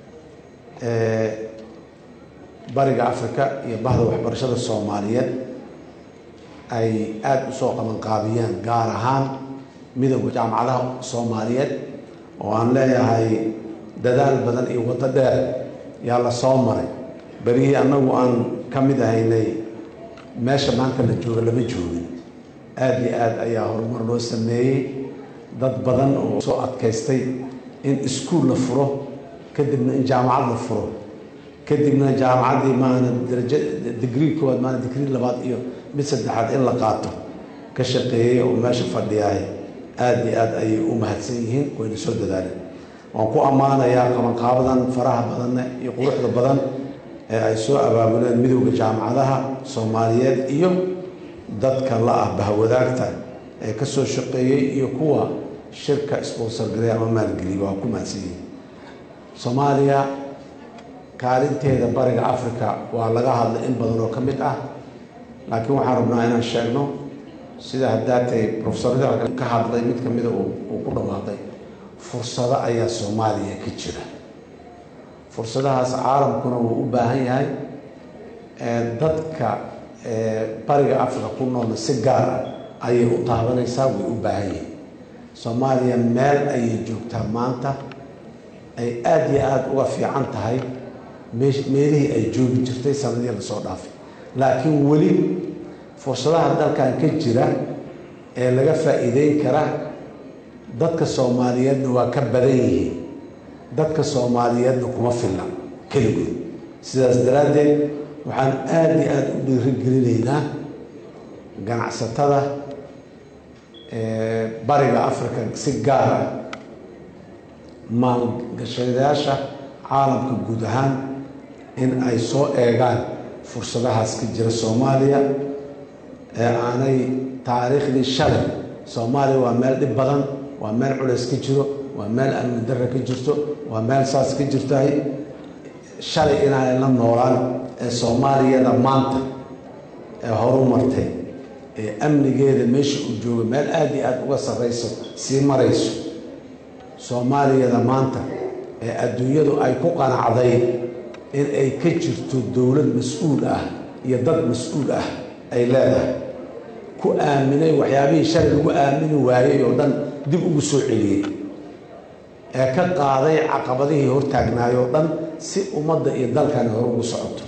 bariga afrika iyo bahda waxbarashada soomaaliyeed ay aada u soo qabanqaabiyeen gaar ahaan midowda jaamacadaha soomaaliyeed oo aan leeyahay dadaal badan iyo waddo dheer yaa la soo maray berihii annagu aan ka mid ahaynay meesha maanta la jooga lama joogin aada iyo aada ayaa horumar loo sameeyey dad badan oo soo adkaystay in iskuol la furo kadibna in jaamacad la furo kadibna jaamacaddii maana darajo digrii koowaad maana digrii labaad iyo mid saddexaad in la qaato ka shaqeeyey oo meesha fadhiyaay aada iyo aada ayay u mahadsan yihiin wayna soo dadaaleen waan ku ammaanayaa qabanqaabadan faraha badanne iyo quruxda badan ee ay soo abaabuleen midowda jaamacadaha soomaaliyeed iyo dadka la ah bahwadaagta ee ka soo shaqeeyey iyo kuwa shirka sponsorgareey ama maalgeliyay waa ku mahadsan yihiin soomaaliya kaalinteeda bariga africa waa laga hadlay in badan oo ka mid ah laakiin waxaan rabnaa inaan sheegno sida haddaatay profesorada ka hadlay mid ka mida uu ku dhawaaqay fursado ayaa soomaaliya ka jira fursadahaas caalamkuna wuu u baahan yahay dadka bariga africa ku noolna si gaar ah ayay u taabanaysaa way u baahan yihiin soomaaliya meel ayay joogtaa maanta ay aada iyo aada uga fiican tahay meelihii ay joogi jirtay sanadii lasoo dhaafay laakiin weli fursadaha dalkan ka jira ee laga faa'iideyn kara dadka soomaaliyeedna waa ka badan yihiin dadka soomaaliyeedna kuma filla keligood sidaas daraaddeed waxaan aada iyo aada u dhiirigelinaynaa ganacsatada bariga africa si gaar ah maalgashadayaasha caalamka guud ahaan in ay soo eegaan fursadahaas ka jira soomaaliya ee aanay taariikhdii shalay soomaaliya waa meel dhib badan waa meel culays ka jiro waa meel amni darre ka jirto waa meel saas ka jirtahay shalay inaanay la noolaan ee soomaaliyada maanta ee horu martay ee amnigeeda meesha uu joogo meel aada iyo aada uga sarrayso sii marayso soomaaliyada maanta ee adduunyadu ay ku qanacday in ay ka jirto dowlad mas-uul ah iyo dad mas-uul ah ay leedahay ku aaminay waxyaabihii shalay lagu aamini waayey oo dhan dib ugu soo celiyey ee ka qaaday caqabadihii hortaagnaay oo dhan si ummadda iyo dalkani hore ugu socoto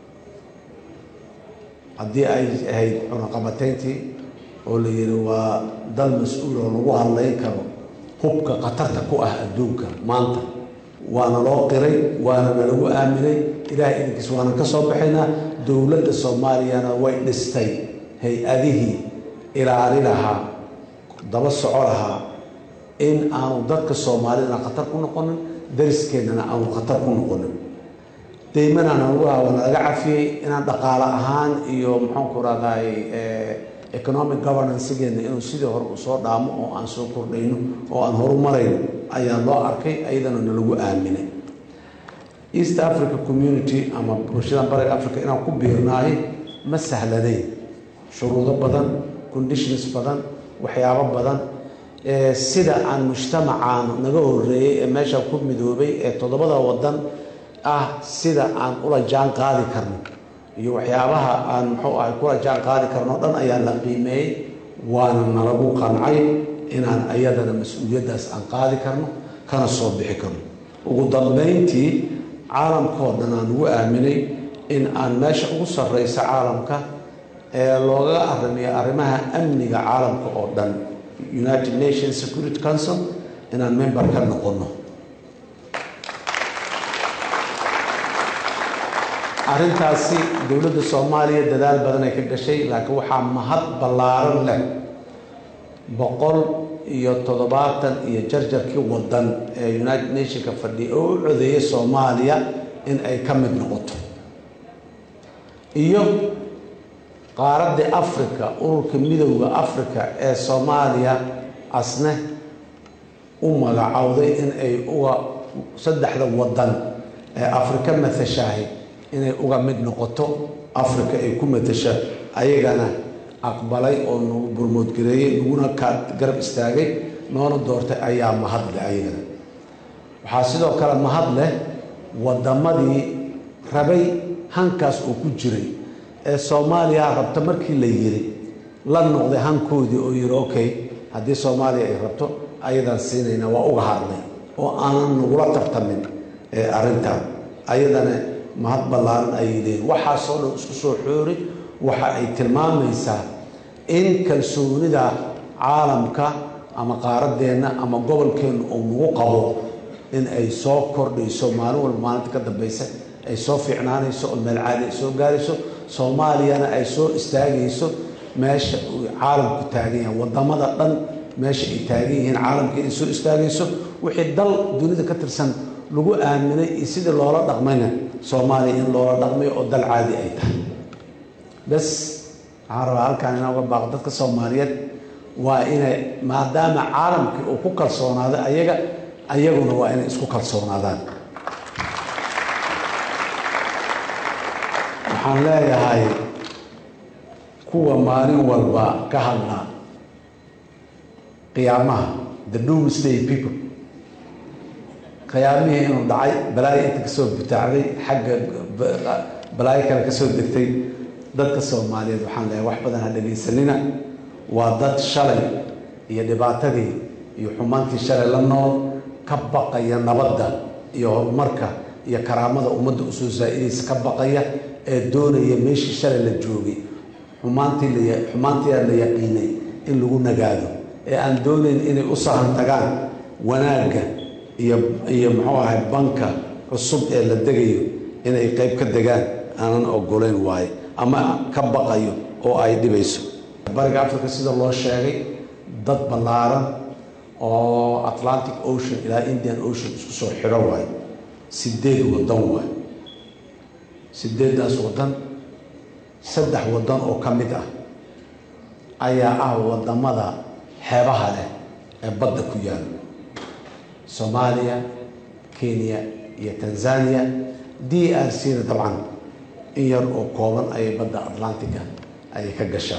haddii ay ahayd cunaqabatayntii oo la yidhi waa dal mas-uul oo lagu hadlayn karo hubka khatarta ku ah adduunka maanta waana loo qiray waana nalagu aaminay ilaahay idinkiis waana ka soo baxaynaa dowladda soomaaliyana way dhistay hay-adihii ilaali lahaa daba soco lahaa in aanu dadka soomaalidana khatar ku noqonin dariskeenana aanu khatar ku noqonin deymanana lagu lahaa waa nalaga cafiyey inaan dhaqaale ahaan iyo maxaanku rahdaay economic governancegeena inuu sidii hore u soo dhaamo oo aan soo kordhayno oo aan horumarayno ayaa loo arkay ayadana nalagu aaminay east africa community ama bulshadan bariga africa inaan ku biirnaahay ma sahlanayn shuruudo badan conditions badan waxyaabo badan sida aan mujtamacaan naga horeeyey ee meesha ku midoobay ee toddobada wadan ah sida aan ula jaan qaadi karno iyo waxyaabaha aan muxuu ahay kula jaan qaadi karno o dhan ayaa la qiimeeyey waana nalagu qancay inaan ayadana mas-uuliyaddaas aan qaadi karno kana soo bixi karno ugu dambeyntii caalamkao dhan aan ugu aaminay in aan meesha ugu sarreysa caalamka ee looga arrimiyo arrimaha amniga caalamka oo dhan united nations security council inaan member ka noqono arrintaasi dowladda soomaaliya dadaal badan ay ka gashay laakiin waxaa mahad ballaaran leh boqol iyo toddobaatan iyo jarjarkii wadan ee united nationka fadhiya oo u codeeyay soomaaliya in ay ka mid noqoto iyo qaaradda africa ururka midowda africa ee soomaaliya asne u magacowday in ay uga saddexda wadan ee afrika matashahay inay uga mid noqoto africa ay ku matasha ayagana aqbalay oo nagu burmoodgareeyey naguna ka garab istaagay noona doortay ayaa mahad leh ayagana waxaa sidoo kale mahad leh wadamadii rabay hankaas oo ku jiray ee soomaaliya rabta markii la yiri la noqday hankoodii oo yiri okay haddii soomaaliya ay rabto ayadaan siinayna waa uga hadlay oo aanan nagula tartamin ee arrintan ayadana mahad ballaaran ayay leeyiin waxaasoo dhan isku soo xoori waxa ay tilmaamaysaa in kalsoonida caalamka ama qaaradeenna ama gobolkeenna uu nagu qabo in ay soo kordhayso maalin walba maalinta ka dambaysa ay soo fiicnaanayso oo meel caadi ay soo gaarayso soomaaliyana ay soo istaagayso meesha uu caalamku taagan yahay wadamada dhan meesha ay taagan yihiin caalamka ay soo istaagayso wixii dal dunida ka tirsan lagu aaminay iyo sidii loola dhaqmayna soomaaliya in loola dhaqmayo oo dal caadi ay tahay bes waxaan rabaa halkaan inaan uga baaqo dadka soomaaliyeed waa inay maadaama caalamkii uu ku kalsoonaaday ayaga ayaguna waa inay isku kalsoonaadaan waxaan leeyahay kuwa maalin walba ka hadla qiyaamaha the doomsday people qiyaamihii inuu dhacay balaayo inta kasoo butaacday xagga balaayo kale kasoo degtay dadka soomaaliyeed waxaan leeyahay wax badan ha dhegaysanina waa dad shalay iyo dhibaatadii iyo xumaantii shalay la nool ka baqaya nabadda iyo horumarka iyo karaamada ummadda usoo saa-idaysa ka baqaya ee doonaya meeshii shalay la joogay xumaantii la xumaantiia la yaqiinay in lagu nagaado ee aan doonayn inay u sahan tagaan wanaagga iyo iyo muxuu ahay banka cusub ee la degayo inay qayb ka degaan aanan ogolayn waayo ama ka baqayo oo ay dhibayso bariga africa sida loo sheegay dad ballaaran oo atlantic ocean ilaa indian ocean isku soo xidho waayo sideed wadan waayo sideeddaas wadan saddex wadan oo ka mid ah ayaa ah wadamada xeebaha leh ee badda ku yaala soomaaliya kenya iyo tanzania d r c na dabcan in yar oo kooban ayay badda atlantica ayay ka gashaa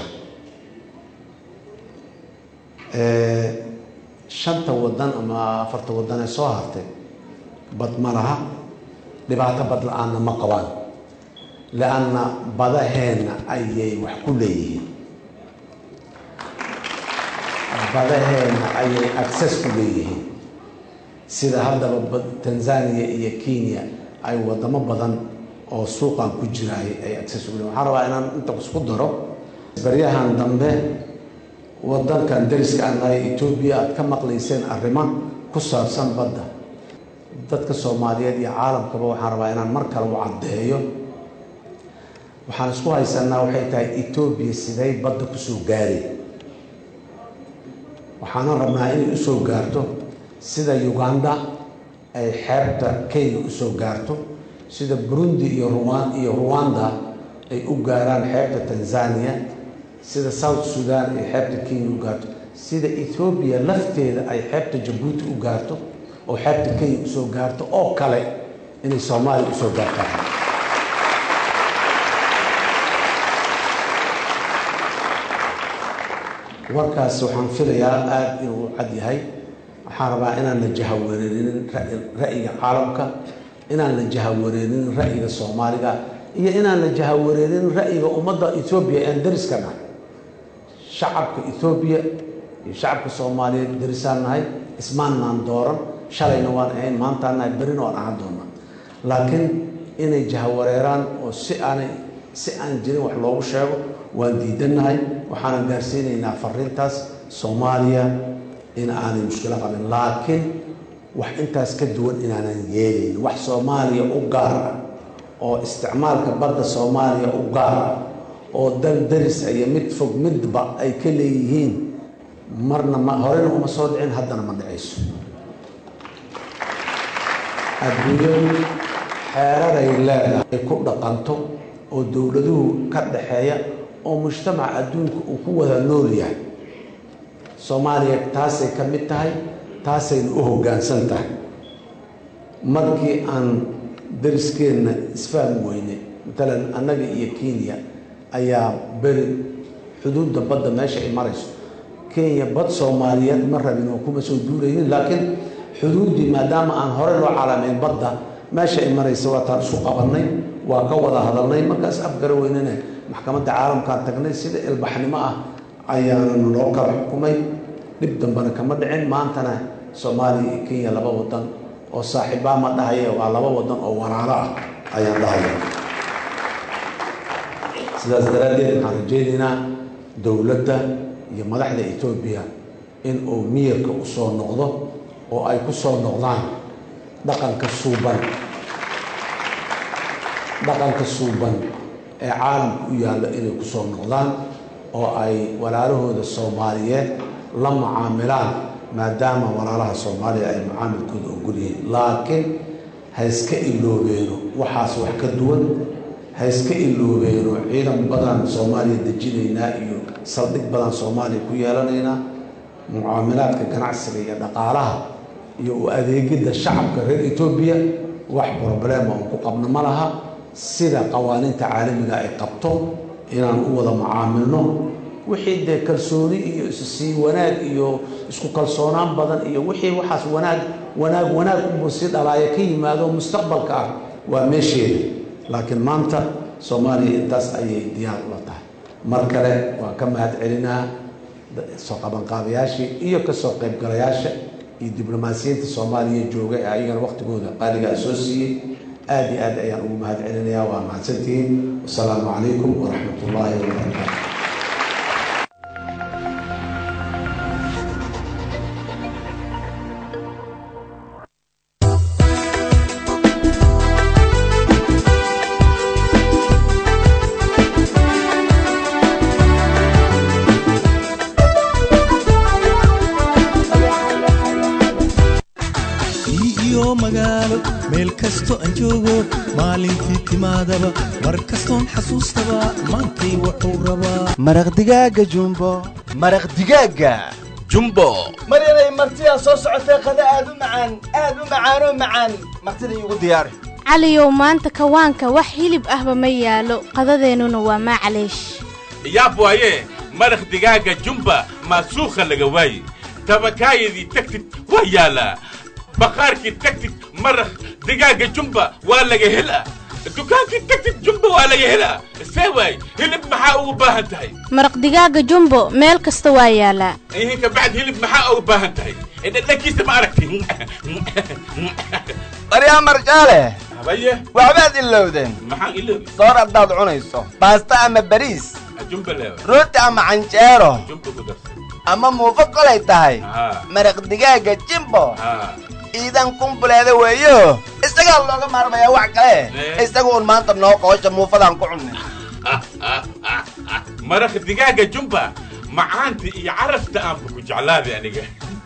shanta wadan ama afarta wadan ee soo hartay bad ma laha dhibaato bad la-aanna ma qabaan lianna badaheenna ayay wax ku leeyihiin badaheenna ayay access ku leeyihiin sida haddaba tanzania iyo kenya ay wadamo badan oo suuqan ku jiraay ay access ugu leeyihin waxaan rabaa inaan inta isku daro baryahan dambe wadankan dariska aan nahay etoobiya aada ka maqlayseen arrimo ku saabsan badda dadka soomaaliyeed iyo caalamkaba waxaan rabaa inaan mar kale u caddeeyo waxaan isku haysanaa waxay tahay etoobiya siday badda kusoo gaari waxaana rabnaa inay usoo gaarto sida uganda ay xeebta kenya usoo gaarto sida burundi iyo ruwan iyo ruwanda ay u gaaraan xeebta tanzania sida south sudan ay xeebta kenya u gaarto sida ethoobiya lafteeda ay xeebta jabuuti u gaarto oo xeebta kenya usoo gaarto oo kale inay soomaaliya usoo gaartaan warkaas waxaan filayaa aada inuu cad yahay waxaan rabaa inaan la jahawareerinin ra'yiga caalamka inaan la jahawareerinin ra'yiga soomaaliga iyo inaan la jahawareerinin ra'yiga ummadda ethoobiya ean dariska nahay shacabka ethoobiya iyo shacabka soomaaliyeed darisaan nahay ismaannaan dooran shalayna waan ahayn maantaan nahay berina waan ahaan doonaa laakiin inay jahawareeraan oo si aanay si aan jirin wax loogu sheego waan diidannahay waxaanan gaarsiinaynaa fariintaas soomaaliya in aanay mushkilo qabin laakiin wax intaas ka duwan inaanan yeelayn wax soomaaliya u gaar ah oo isticmaalka badda soomaaliya u gaar ah oo dal daris iyo mid fog midba ay ka leeyihiin marna ma horena uma soo dhicin haddana ma dhicayso adduunyadu xeeraray leedahay ay ku dhaqanto oo dowladuhu ka dhaxeeya oo mujtamaca adduunka uu ku wada nool yahay soomaaliya taasay ka mid tahay taasayna u hoggaansan tahay markii aan dariskeenna isfahmi weynay matalan annaga iyo kenya ayaa beri xuduudda badda meesha ay marayso kenya bad soomaaliyeed ma rabin oo kuma soo duulaynin laakiin xuduuddii maadaama aan hore loo calaamayn badda meesha ay maraysa waataan isku qabannay waa ka wada hadalnay markaas afgara weynana maxkamadda caalamkaan tagnay sida ilbaxnimo ah ayaanan loo kala xukumay dhib dambena kama dhicin maantana soomaaliya iyo kenya laba wadan oo saaxiibbaa ma dhahaye waa laba wadan oo walaalo ah ayaan dhahaya sidaas daraaddeed waxaan rajaynaynaa dowladda iyo madaxda etoobiya in uu miyirka u soo noqdo oo ay ku soo noqdaan dhaqanka suuban dhaqanka suuban ee caalamka u yaallo inay ku soo noqdaan oo ay walaalahooda soomaaliyeed la mucaamilaan maadaama walaalaha soomaaliya ay mucaamilkooda ogol yihiin laakiin ha iska iloobeeno waxaas wax ka duwan ha iska iloobeeno ciidan badan soomaaliya dejinaynaa iyo saldhig badan soomaaliya ku yeelanaynaa mucaamilaadka ganacsiga iyo dhaqaalaha iyo u adeegidda shacabka reer etoobiya wax problema oon ku qabno ma laha sida qawaaniinta caalamiga ay qabto inaan u wada mucaamilno wixii dee kalsooni iyo issii wanaag iyo isku kalsoonaan badan iyo wixii waxaas wanaag wanaag wanaag unbuu si dhalaaya ka yimaado mustaqbalka ah waa meesheeda laakiin maanta soomaaliya intaas ayay diyaar ula tahay mar kale waan ka mahad celinaa soo qabanqaabayaashii iyo kasoo qaybgalayaasha iyo diblomaasiyiinta soomaaliya jooga ee ayagana waqtigooda qaaligaa soo siiyey aada iyo aad ayaan ugu mahad celinayaa waa mahadsantihiin wasalaamu calaykum waraxmat ullaahi wabarakaatu iyo magaalo meel kasto aan joogo maalintii timaadaba mar kastoon xasuustaba maantay wuxuu rabaa maraq digaaga jumbo maraq digaaga jumbo maryanay martidaa soo socotee qada aad u macaan aad u macaanoo macaan martida iigu diyaari caliyow maanta kawaanka wax hilib ahba ma yaalo qadadeennuna waa maclaysh yaab waaye maraq digaaga jumba maasuukha laga waaye tabakaayadii tagtid waa yaalaa baqaarkii tagtid maraq digaaga jumba waa laga helaa dukaankii tagtid jumba waa laga helaa see waay hilib maxaa ugu baahan tahay maraq digaaga jumbo meel kasta waa yaalaa ihin ka bacd hilib maxaa ugu baahan tahay dhadhankiisa ma aragti maryaa marjaale habaye waxbaad ilowdeen maxaan iloobi soor haddaad cunayso baasta ama bariis jumba leewa rooti ama canjeero jumba ku darsa ama muufo kolay tahay haa maraq digaaga jimbo haa iidan kumbuleeda weeyo isagaa looga maarmayaa wax kale isaga un maanta noo qoosha muufadaan ku cunnay maraq digaaga jumba macaanta iyo carafta aanba ku jeclaaday aniga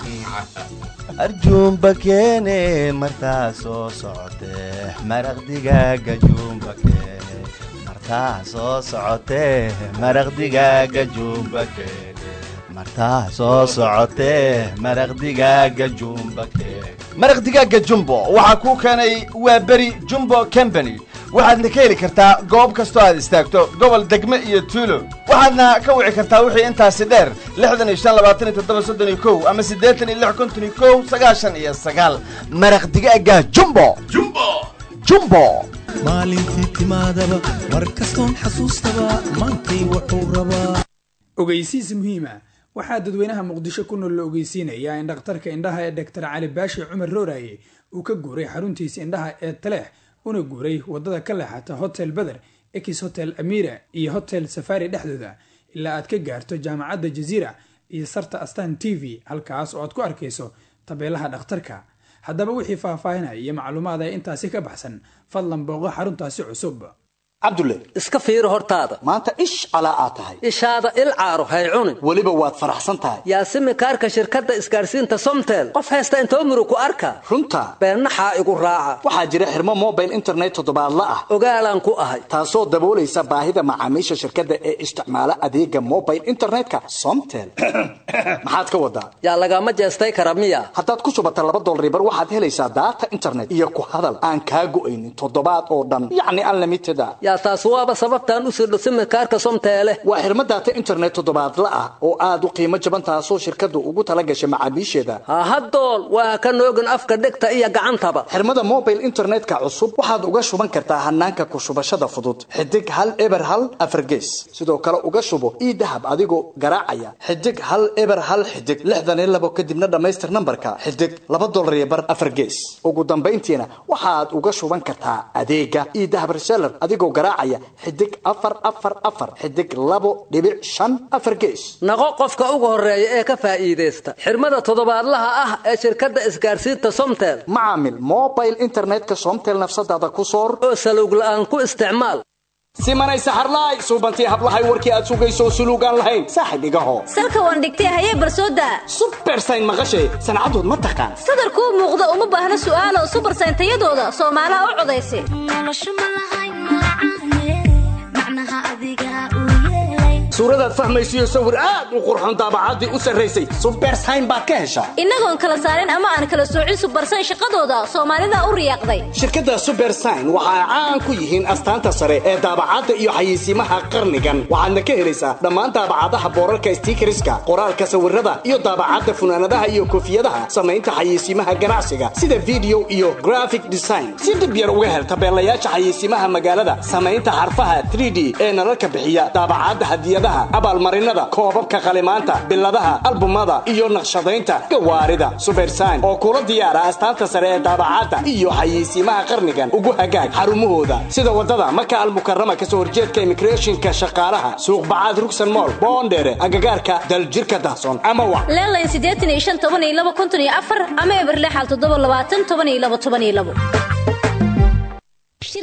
arjuumba keene martaa soo socotee maraq digaaga juumba keene martaa soo socotee maraq digaaga juumba keene martaa soo socotee maraq digaaga juumba keene maraq digaaga jumbo waxaa kuu keenay waa beri jumbo company waxaadna ka heli kartaa goob kastoo aad istaagto gobol degme iyo tuulo waxaadna ka wici kartaa wixii intaasi dheer lixdan iyo shan labaatan iyo toddoba soddon iyo kow ama siddeetan iyo lix konton iyo kow sagaashan iyo sagaal maraq digaaga jumbo jumbo jumbo maalintii timaadaba mar kastoon xasuustaba maantay wuxuu rabaa ogeysiis muhiima waxaa dadweynaha muqdisho ku nool la ogeysiinayaa in dhakhtarka indhaha ee doktor cali baashi cumar rooraye uu ka guuray xaruntiisa indhaha ee taleex una guuray wadada ka leexata hotel beder ex hotel amira iyo hotel safari dhexdooda ilaa aad ka gaarto jaamacadda jaziira iyo sarta astan t v halkaas oo aad ku arkayso tabeelaha dhakhtarka haddaba wixii faahfaahinaya iyo macluumaad ee intaasi ka baxsan fadlan booqo xaruntaasi cusub cabdulle iska fiiro hortaada maanta ish calaa aad tahay ishaada il caaro hay cunin weliba waad faraxsan tahay yaasimi kaarka shirkadda isgaarsiinta somtel qof haysta intoo muru ku arka runta beennaxaa igu raaca waxaa jira xirmo mobile internet toddobaadla ah ogaalaan ku ahay taasoo daboolaysa baahida macaamiisha shirkadda ee isticmaala adeega mobile internetka somtel maxaad ka wadaa yaa lagama jeestay kara miya haddaad ku shubata laba dolaribar waxaad helaysaa daata internet iyo ku hadal aan kaa go'aynin toddobaad oo dhan yacni unlimited a yaa taas waaba sababtaan u sirdho simikaarka somteele waa xirmo daata internet toddobaadla ah oo aad u qiimo jaban taasoo shirkaddu ugu tala gashay macaamiisheeda hahadool waa ka noogin afka dhegta iyo gacantaba xirmada mobile internetka cusub waxaad uga shuban kartaa hanaanka ku shubashada fudud xidig hal eber hal afargees sidoo kale uga shubo ii dahab adigoo garaacaya xidig hal eber hal xidig lixdan iyo labo kadibna dhammaystir nambarka xidig laba dolar iyo bar afargees ugu dambayntiina waxaad uga shuban kartaa adeega ii dahab reseller adigoo garaacaya xidig afar afar afar xidig labo dhibic shan afar gees naqo qofka ugu horeeya ee ka faa'iidaysta xirmada toddobaadlaha ah ee shirkadda isgaarsiinta somtel macaamil mobile internetka somtel nafsadaada ku soor oo salowg la'aan ku isticmaal simanay saxarlaay suubantii hablahay warkii aad sugayso suluugaan lahayn saaxib igaho salka waan dhigtay hayee barsooda subersayn maqashay sancadood ma taqaan sadarkuu muuqda uma baahna su'aalo subersayn tayadooda soomaalaha u codaysa suuradaad fahmaysiyo sawir aad u qurxoon daabacaddii u sarraysay subersayn baad ka heshaa innagoon kala saarin ama aan kala soocin subersayn shaqadooda soomaalida u riyaaqday shirkadda subersayn waxa ay caan ku yihiin astaanta sare ee daabacadda iyo xayeysiimaha qarnigan waxaadna ka helaysaa dhammaan daabacadaha boorarka stiikariska qoraalka sawirada iyo daabacadda funaanadaha iyo koofiyadaha samaynta xayeysiimaha ganacsiga sida video iyo graphic design si dib yar uga hel tabeelayaasha xayeysiimaha magaalada samaynta xarfaha 3d ee nalalka bixiya daabacadda hadiyadaha abaalmarinada koobabka qalimaanta biladaha albumada iyo naqshadaynta gawaarida subersayn oo kula diyaara astaanta sare ee daabacadda iyo xayeysiimaha qarnigan ugu hagaag xarumahooda sida wadada maka almukarama kasoo horjeedka immigrationka shaqaalaha suuq bacaad rugsan mool boondheere agagaarka daljirka dahsoon ama wa leelayn siddeetan iyo shan toban iyo laba konton iyo afar ama eberle xal toddoba labaatan toban iyo labo toban iyo labo shirkadii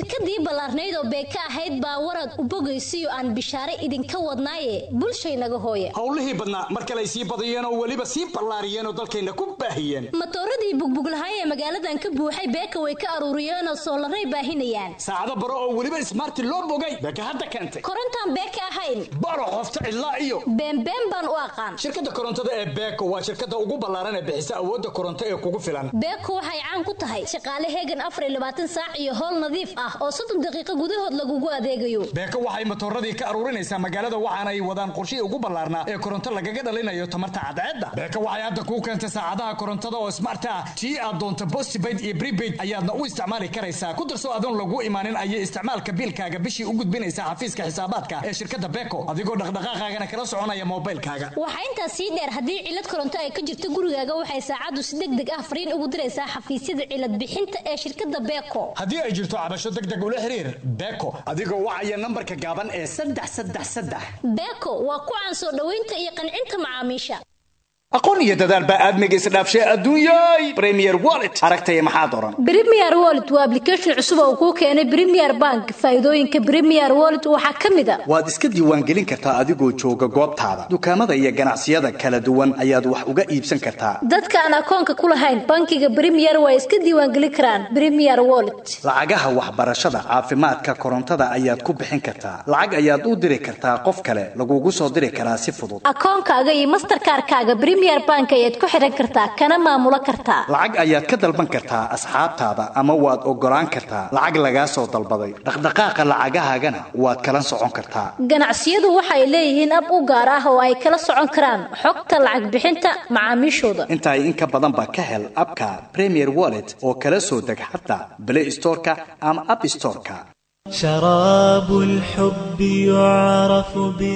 ballaarnayd oo beeka ahayd baa warad u bogaysiyo aan bishaare idinka wadnaaye bulshaynaga hooya howlihii badnaa mar kale ay sii badiyeen oo weliba sii ballaariyeen oo dalkayna ku baahiyeen matooradii bugbuglahay ee magaaladan ka buuxay beeka way ka aruuriyeenoo soolaray baahinayaan saacado baro oo weliba ismaarti loo bogay beeka hadda keentay korontaan beeka ahayn baro qofta cidlaa iyo beenbeen baan u aqaan shirkadda korontada ee beeko waa shirkadda ugu ballaaran ee bixisa awoodda koronto ee kugu filan beeko waxay caan ku tahay shaqaale heegan afar iyo labaatan saac iyo howl nadiif ah oo soddon daqiiqo gudahood lagugu adeegayo beeko waxay matooradii ka aruurinaysaa magaalada waxaana ay wadaan qorshihii ugu ballaarnaa ee koronto lagaga dhalinayo tamarta cadceedda beeko waxay hadda kuu keentay saacadaha korontada oo smart ah tii aad doonto postpaid iyo prepaid ayaadna u isticmaali karaysaa ku darso adoon lagu imaanin ayay isticmaalka biilkaaga bishii u gudbinaysaa xafiiska xisaabaadka ee shirkadda beeko adigoo dhaqdhaqaaqaagana kala soconaya moobaylkaaga waxaa intaas sii dheer haddii cilad koronto ay ka jirto gurigaaga waxay saacaddu si deg deg ah fariin ugu diraysaa xafiisyada cilad bixinta ee shirkadda beeko haddii ay jirto cabasho deg deg ula xiriir beeko adigoo wacaya nambarka gaaban ee saddex saddex saddex beeko waa ku caan soo dhoweynta iyo qancinta macaamiisha aqoon iyo dadaal baa aadmiga isdhaafshay adduunyay premier wallet aragtaya maxaad oran Premier Wallet waa application cusub oo kuu keenay Premier Bank. Faa'iidooyinka Premier Wallet waxaa ka mid ah waad iska diiwaangelin kartaa adigoo jooga goobtaada dukaamada iyo ganacsiyada kala duwan ayaad wax uga iibsan kartaa dadka aan akoonka ku lahayn bankiga Premier way iska diiwaangelin karaan Premier Wallet. lacagaha waxbarashada caafimaadka korontada ayaad ku bixin kartaa lacag ayaad u diri kartaa qof kale lagugu soo diri karaa si fudud Akoonkaaga iyo Mastercard-kaaga Premier Bank ayaad ku xiran kartaa kana maamulo kartaa. lacag ayaad ka dalban kartaa asxaabtaada ama waad ogolaan kartaa lacag lagaa soo dalbaday dhaqdhaqaaqa lacagahaagana waad kala socon kartaa Ganacsiyadu waxay leeyihiin ab u gaar ah oo ay kala socon karaan xogta lacag bixinta macaamiishooda. intaa in ka badan baa ka hel abka premier wallet oo kala soo deg xataa play storeka ama app storeka شراب الحب يعرف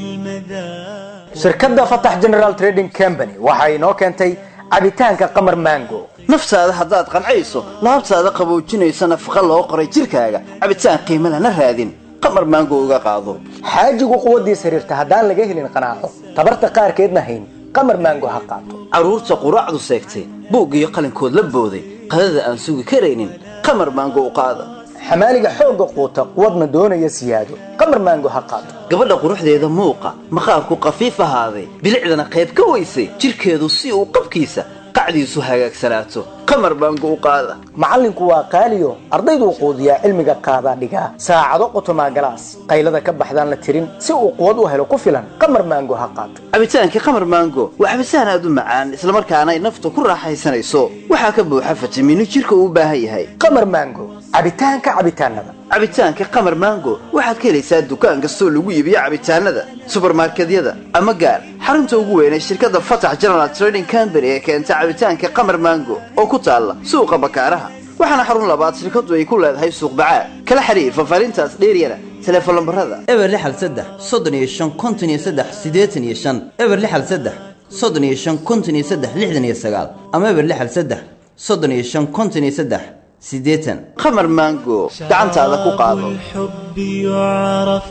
بالمذاق shirkadda fatax general trading company waxa inoo keentay cabitaanka qamar mango naftaada haddaad qancayso laabtaada qaboojinaysa nafaqa loo qoray jirkaaga cabitaan qiimo lana raadin qamar maango uga qaado xaajigu quwaddiisa xiriirta haddaan laga helin qanaaco tabarta qaarkeedna hayn qamar mango ha qaato carruurta quraacdu seegtay buug iyo qalinkood la booday qadada aan sugi karaynin qamar maango u qaada xamaaliga xoogga quuta quwadna doonaya siyaado qamar mango ha qaato gabadha quruxdeeda muuqa maqaarku qafiif ahaaday bilicdana qayb ka weysay jirkeedu si uu qabkiisa qacdiisu hagaagsanaato qamar maango u qaada macallinku waa qaaliyo ardayduu quudiyaa cilmiga qaadaa dhigaa saacado qotomaa galaas qaylada ka baxdaan la tirin si uu quwad u helo ku filan qamar mango ha qaato cabitaankii qamar maango waa cabitaan aad u macaan islamarkaana ay nafta ku raaxaysanayso waxaa ka buuxa fitamiino jirka uu u baahan yahay qamar mango cabitaanka cabitaanada cabitaanka qamar maango waxaad ka helaysaa dukaan kastoo lagu iibiyo cabitaanada subarmarkedyada ama gaar xarunta ugu weyn ee shirkadda fatax general trading company ee keenta cabitaanka qamar maango oo ku taalla suuqa bakaaraha waxaana xarun labaad shirkadu ay ku leedahay suuq bacaad kala xiriir fafaarintaas dheeryana teleefon lambarada eber lixal saddex soddon iyo shan konton iyo saddex siddeetan iyo shan eber lixal saddex soddon iyo shan konton iyo saddex lixdan iyo sagaal ama eber lixal saddex soddon iyo shan konton iyo saddex siddeetan qamar maango gacantaada ku qaado الحب يعرف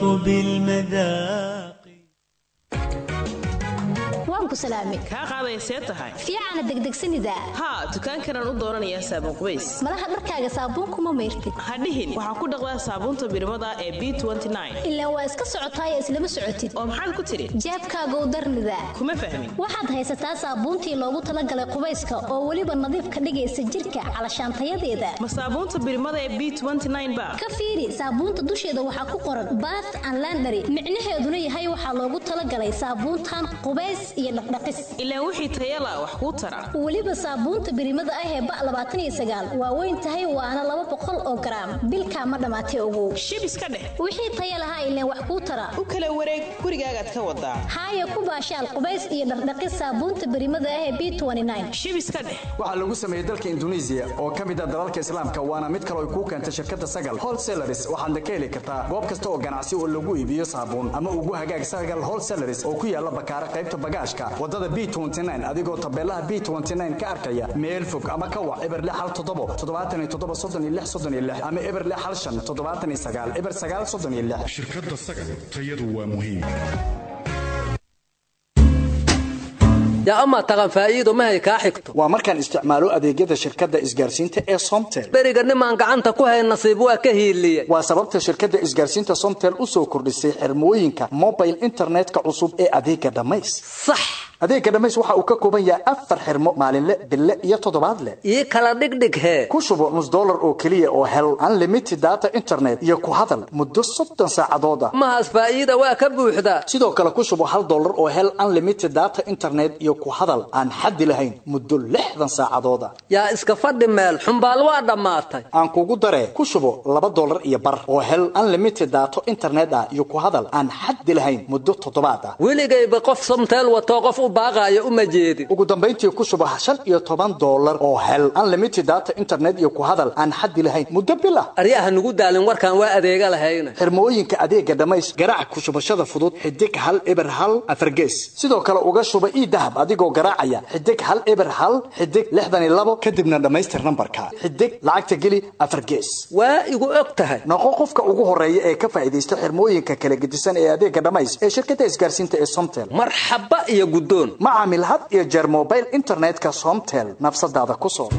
بالمذاق waan ku salaamay kaa qaaday see tahay fiicana degdegsanida haa dukaankanaan u dooranayaa saabuun qubays malaha dharkaaga saabuunkuma mayrtid ha dhihin waxaa ku dhaqdaa saabuunta birmada ee b ilaa waa iska socotaaya islama socotid oo maxaad ku tidhi jeebkaagow darnida kuma fahmin waxaad haysataa saabuuntii loogu talagalay qubayska oo weliba nadiif ka dhigaysa jirka calashaantayadeeda ma saabuunta birmada ee b ba ka fiiri saabuunta dusheeda waxaa ku qoran bath and landary micnaheeduna yahay waxaa loogu talagalay saabuuntan qubays iyo dhaqdhaqis ilaa wixii tayala wax kuu tara weliba saabuunta birimada ah ee ba labaatan iyo sagaal waa weyn tahay waana laba boqol oo garaam bilkaa ma dhammaatay ogow shib iska dheh wixii taya lahaa ileen wax kuu tara u kala wareeg gurigaagaad ka wadaa haaya ku baashaal qubays iyo dhaqdhaqis saabuunta birimada ah ee b shib iska dheh waxaa lagu sameeyey dalka induneisiya oo ka mid ah dalalka islaamka waana mid kaloo ay kuu keentay shirkadda sagal wholesalaris waxaadna ka heli kartaa goob kasta oo ganacsi oo lagu iibiyo saabuun ama ugu hagaag sagal wholesalaris oo ku yaala bakaara qaybta bagaashka wadada b adigoo tabeelaha b ka arkaya meel fog ama ka wac eber lix hal toddobo toddobaatan iyo toddoba soddon iyo lix soddon iyo lix ama eber lix hal shan toddobaatan iyo sagaal eber sagaal soddon iyo lix shirkadda sagal tayadu waa muhiim yaa amaa taqan faa'iido mahay kaa xigto waa markaan isticmaalo adeegyada shirkadda isgaarsiinta ee somtel beriga nimaan gacanta ku hayn nasiib waa ka hiiliyey waa sababta shirkadda isgaarsiinta somtel u soo kordhisay xirmooyinka mobile internetka cusub ee adeega dhammays sax adeega dhammays waxa uu ka kooban yahay afar xirmo maalinle bille iyo toddobaadle ii kala dhigdhig hee ku shubo nus dollar oo keliya oo hel unlimited data internet iyo ku hadal muddo soddon saacadood ah mahaas faa'iida waa ka buuxdaa sidoo kale ku shubo hal dollar oo hel unlimited data internet iyo ku hadal aan xaddi lahayn muddo lixdan saacadood ah yaa iska fadhi meel xumbaal waa dhammaatay aan kugu daree ku shubo laba dollar iyo bar oo hel unlimited data internet ah iyo ku hadal aan xaddi lahayn muddo toddobaad ah weligayba qof somteel watoo qof u baaqaayo uma jeedin ugu dambayntii ku shubo shan iyo toban dollar oo hel unlimited data internet iyo ku hadal aan xaddi lahayn muddo bil ah aryaha nugu daalin warkaan waa adeega lahayna xirmooyinka adeega dhammays garaac ku shubashada fudud xidig hal eber hal afargees sidoo kale uga shuba ii dahab adigoo garaacaya xidig hal eber hal xidig lixdan iyo labo kadibna dhammaystir nambarka xidig lacagta geli afargees waa igu og tahay noqo qofka ugu horeeya ee ka faa'iidaysta xirmooyinka kala gedisan ee adeega dhammays ee shirkadda isgaarsiinta ee somtel marxaba iyo guddoon ma caamil had iyo jeer mobile internetka somtel nafsadaada ku soo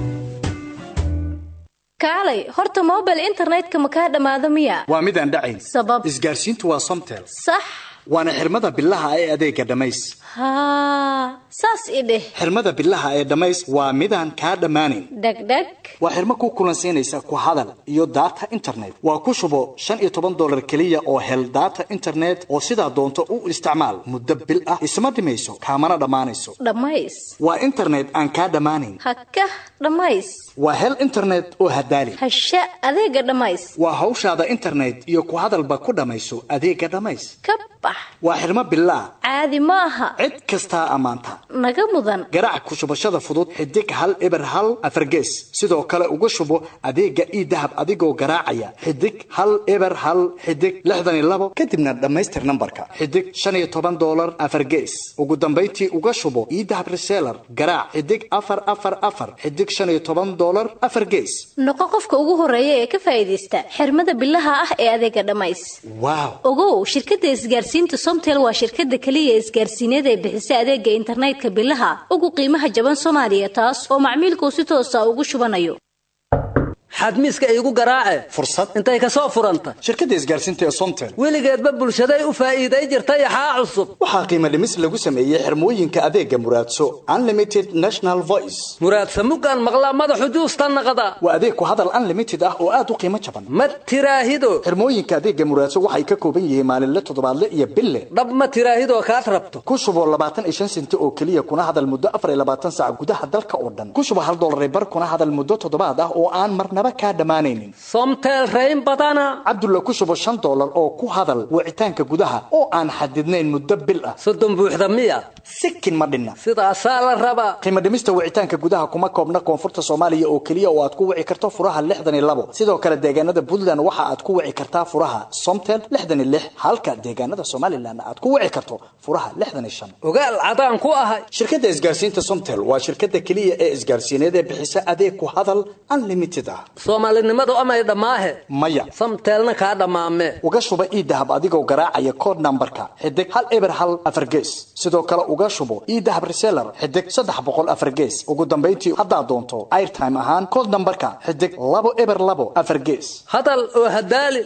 kaalay horta mobile internetka ma kaa dhammaado miya waa midaan dhacayn sabab isgaarsiintu waa somtel sax waana xirmada bilaha ee adeega dhammays haa saas i dheh xirmada bilaha ee dhammays waa midaan kaa dhammaanayn dhegdheg waa xirmo ku kulansiinaysa ku hadal iyo data internet waa ku shubo shan iyo toban dollar keliya oo hel data internet oo sidaa doonto u isticmaal muddo bil ah isma dhimayso kaamana dhammaanayso dhammays waa internet aan kaa dhammaanayn hakah dhammays waa hel internet oo hadaali hasha adeega dhammays waa hawshaada internet iyo ku hadalba ku dhammayso adeega dhammays ka bax waa xirmo bilaa caadi ma aha cid kastaa ammaanta naga mudan garaac ku shubashada fudud xidig hal eber hal afargees sidoo kale uga shubo adeega ii dahab adigoo garaacaya xidig hal eber hal xidig lixdan iyo labo kadibna dhammaystir nambarka xidig shan iyo toban dollar afargees ugu dambayntii uga shubo ii dahab reseller garaac xidig afar afar afar xidig shan iyo toban dollar afar gees noqo qofka ugu horeeya ee ka faa'iidaysta xirmada bilaha ah ee adeega dhammays waaw ogow shirkadda isgaarsiinta somtel waa shirkadda keliya isgaarsiineed ee bixisa adeega internetka bilaha ugu qiimaha jaban soomaaliya taas oo macmiilkuu si toosa ugu shubanayo xadmiiska iigu garaace fursad intay ka soo furanta shirkadda isgaarsiinta ee somtel weligeedba bulshaday u faa'iiday jirta yaxaa cusub waxaa qiimo dhimis lagu sameeyey xirmooyinka adeega muraadso unlimited national voice muraadsa mugaan maqlaa madaxu juusta naqda waa adeeg ku hadal unlimited ah oo aad u qiimo jaban ma tiraahido xirmooyinka adeega muraadso waxay ka kooban yihiin maalinle toddobaadle iyo bille dhab ma tiraahidoo kaad rabto ku shubo labaatan iyo shan senti oo keliya kuna hadal muddo afar iyo labaatan saac gudaha dalka oo dhan ku shubo hal dollar bar kuna hadal muddo toddobaad ah oo aan marnaba kaa dhammaanaynin somtel rayn badana cabdulla ku shubo shan dollar oo ku hadal wicitaanka gudaha oo aan xadidnayn muddo bil ah soddon buuxda miya sikin ma dhinna sidaasaa la rabaa qiimo dhimista wicitaanka gudaha kuma koobna koonfurta soomaaliya oo keliya oo aad ku wici karto furaha lixdan iyo labo sidoo kale deegaanada puntland waxa aad ku wici kartaa furaha somtel lixdan iyo lix halka deegaanada somalilan aad ku wici karto furaha lixdan iyo shan ogaal cadaan ku ahay shirkadda isgaarsiinta somtel waa shirkadda keliya ee isgaarsiineed ee bixisa adeeg ku hadal unlimited ah soomaalinimadu amay dhammaahe maya samteelna kaa dhammaame uga shuba ii dahab adigoo garaacaya kood nambarka xidig hal eber hal afargees sidoo kale uga shubo ii dahab reseller xidig saddex boqol afargees ugu dambayntii haddaad doonto airtime ahaan kood nambarka xidig labo eber labo afargees hadal oo hadaali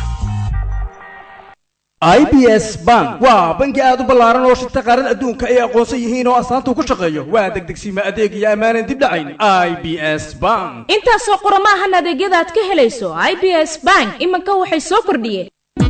i b s bank waa bangi aad u ballaaran oo shirta qaarada adduunka ay aqoonsan yihiin oo astaanta ku shaqeeyo waa degdegsiima adeeg iyo ammaanan dib dhacayn i b s bank intaasoo qura maahan adeegyada aad ka helayso i b s bank iminka waxay soo kordhiyeen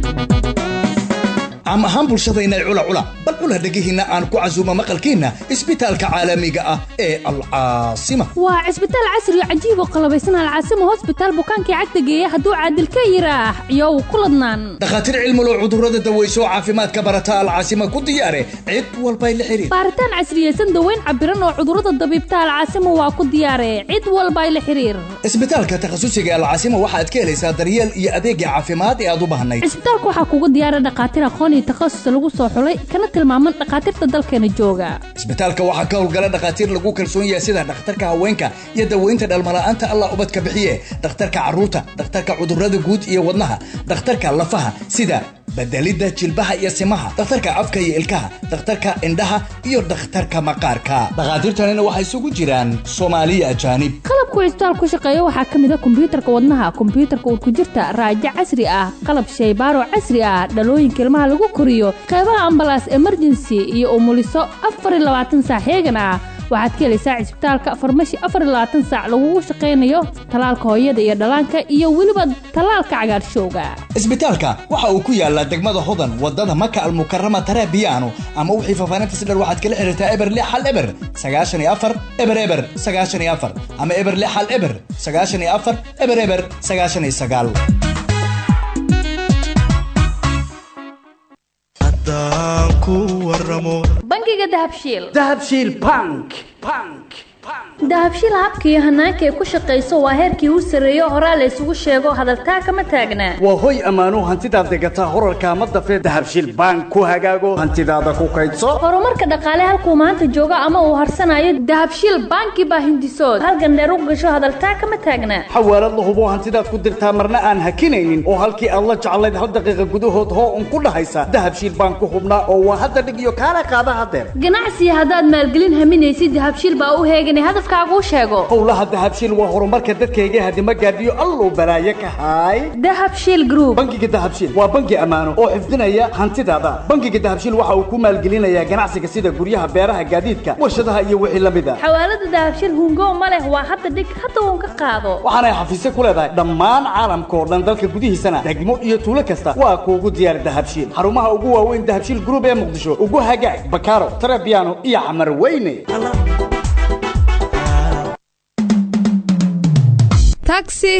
caam ahaan bulshadayna cula cula bal cula dhegihiinna aan ku casuumo maqalkiinna isbitaalka caalamiga ah ee alcaasima waa cisbitaal casri oo cajiib oo qalabaysan alcaasima hosbitaal bukaankii cagta geeya hadduu caadil ka yiraax iyow ku ladnaan dhakhaatiir cilmulo cudurrada daweyso oo caafimaadka barata alcaasima ku diyaare cid walbay la xiriir baaritaan casriyeysan daweyn cabiran oo cudurrada dabiibta alcaasima waa ku diyaare cid walbay la xiriir isbitaalka takhasusiga alcaasima waxaad ka helaysaa daryeel iyo adeegga caafimaad ee aad u baahnayd cisbitaalka waxaa kugu diyaara dhakhaatiir aqoon iyo takhasus lagu soo xulay kana tilmaaman dhakhaatiirta dalkeena jooga isbitaalka waxaa ka howlgala dhakhaatiir lagu kalsoon yahay sida dhakhtarka haweenka iyo daweynta dhalmala'aanta allah ubad ka bixiye dhakhtarka carruurta dhakhtarka cudurrada guud iyo wadnaha dhakhtarka lafaha sida bedelidda jilbaha iyo simaha dhakhtarka afka iyo ilkaha dhakhtarka indhaha iyo dhakhtarka maqaarka dhakhaatiirtanina waxay isugu jiraan soomaaliya ajaanib qalabku cisbitaal ku shaqeeya waxaa ka mid a kombiyuutarka wadnaha kombiyuutarka urkujirta raajo casri ah qalab shaybaaro casri ah dhalooyinka ilmaha lagu koriyo qeybaha ambalaas emergency iyo umuliso afar iyo labaatan saac heegan ah waxaad ka helaysaa cisbitaalka farmashi afar iyo labaatan saac lagugu shaqaynayo talaalka hooyada iyo dhallaanka iyo weliba talaalka cagaarshowga isbitaalka waxa uu ku yaalaa degmada hodan wadada maka almukarama tarabiyaano ama wixii faafaahinta si dher waxaad kala xiriirtaa eber lix hal eber sagaashan iyo afar eber eber sagaashan iyo afar ama eber lix hal eber sagaashan iyo afar eber eber sagaashan iyo sagaal haddaan ku waramo bangiga dahabshiil dahabshiil bank bank dahabshiil habka iyo hanaanka ay ku shaqayso waa heerkii u sarreeyo horaa la isugu sheego hadaltaa kama taagnaa waa hoy ammaano hantidaad degataa horarka ama dafee dahabshiil bank ku hagaago hantidaada ku kaydso horumarka dhaqaale halkuu maanta joogo ama uu harsanayo dahabshiil banki baa hindisood halgan dheer u gasho hadaltaa kama taagnaa xawaalad la hubo hantidaad ku dirtaa marna aan hakinaynin oo halkii aad la jeclayd hal daqiiqa gudahood hoo un ku dhahaysa dahabshiil bank ku hubnaa oo waa hadda dhig iyo kaala qaada hadeer ganacsiga haddaad maalgelin haminaysid dahabshiil baa u heeganay hadafkaaguu sheego howlaha dahabshiil waa horumarka dadkayga hadima gaadhiyo alluu balaaye ka haay dahabshiil group bangiga dahabshiil waa bangi ammaano oo xifdinaya hantidaada bangiga dahabshiil waxa uu ku maalgelinayaa ganacsiga sida guryaha beeraha gaadiidka warshadaha iyo wixii la mid a xawaalada dahabshiil hungo ma leh waa hadda dhig hadda uun ka qaado waxaanay xafiisyo ku leedahay dhammaan caalamka oo dhan dalka gudihiisana degmo iyo tuulo kasta waa kuugu diyaar dahabshiil xarumaha ugu waaweyn dahabshiil group ee muqdisho ugu hagaag bakaaro tarabiano iyo camar weyne taxi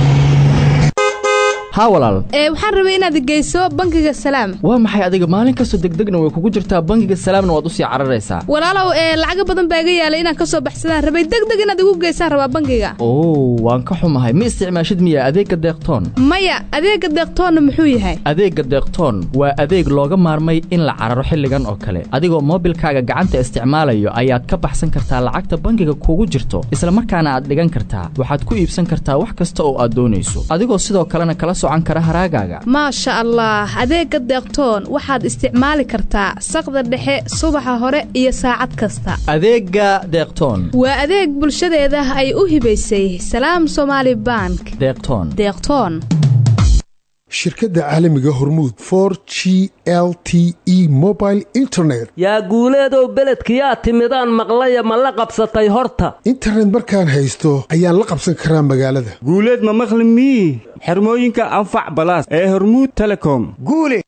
haa walaal ee waxaan rabay inaad geyso bangiga salaam waa maxay adiga maalin kastoo degdegna way kugu jirtaa bangiga salaamna waad usii cararaysaa walaalow ee lacago badan baa iga yaalay inaan ka soo baxsadaan rabay degdeg inaad igu geysaan rabaa bangiga oo waan ka xumahay ma isticmaashid miya adeegga deeqtoon maya adeega deeqtoonna muxuu yahay adeegga deeqtoon waa adeeg looga maarmay in la cararo xilligan oo kale adigoo moobilkaaga gacanta isticmaalayo ayaad ka baxsan kartaa lacagta bangiga kugu jirto isla markaana aad dhigan kartaa waxaad ku iibsan kartaa wax kasta oo aad doonayso adigoo sidoo kalena kala socan kara haraagaaga maasha allah adeega deeqtoon waxaad isticmaali kartaa saqda dhexe subaxa hore iyo saacad kasta adeegga deeqtoon waa adeeg bulshadeeda ay u hibaysay salaam somaali bank deeqtoon deeqtoon shirkadda caalamiga hormuud for g l t e mobile internet yaa guuleedow beledkiyaa timidaan maqlaya ma la qabsatay horta internet markaan haysto ayaan la qabsan karaa magaalada guuleed ma maqli mii xirmooyinka anfac balaas ee hormuud telecom guule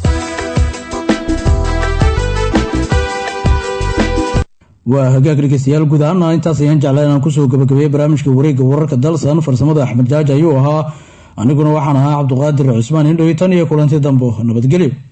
waa hagaag dhegeystayaal guud ahaana intaas ayaan jeclaa inaan kusoo gabagabeeyey barnaamijka wareegga wararka dalsan farsamada axmed jaaji ayuu ahaa aniguna waxaan ahaa cabduqaadir cismaan indhowi tan iyo kulanti dambo nabadgelyo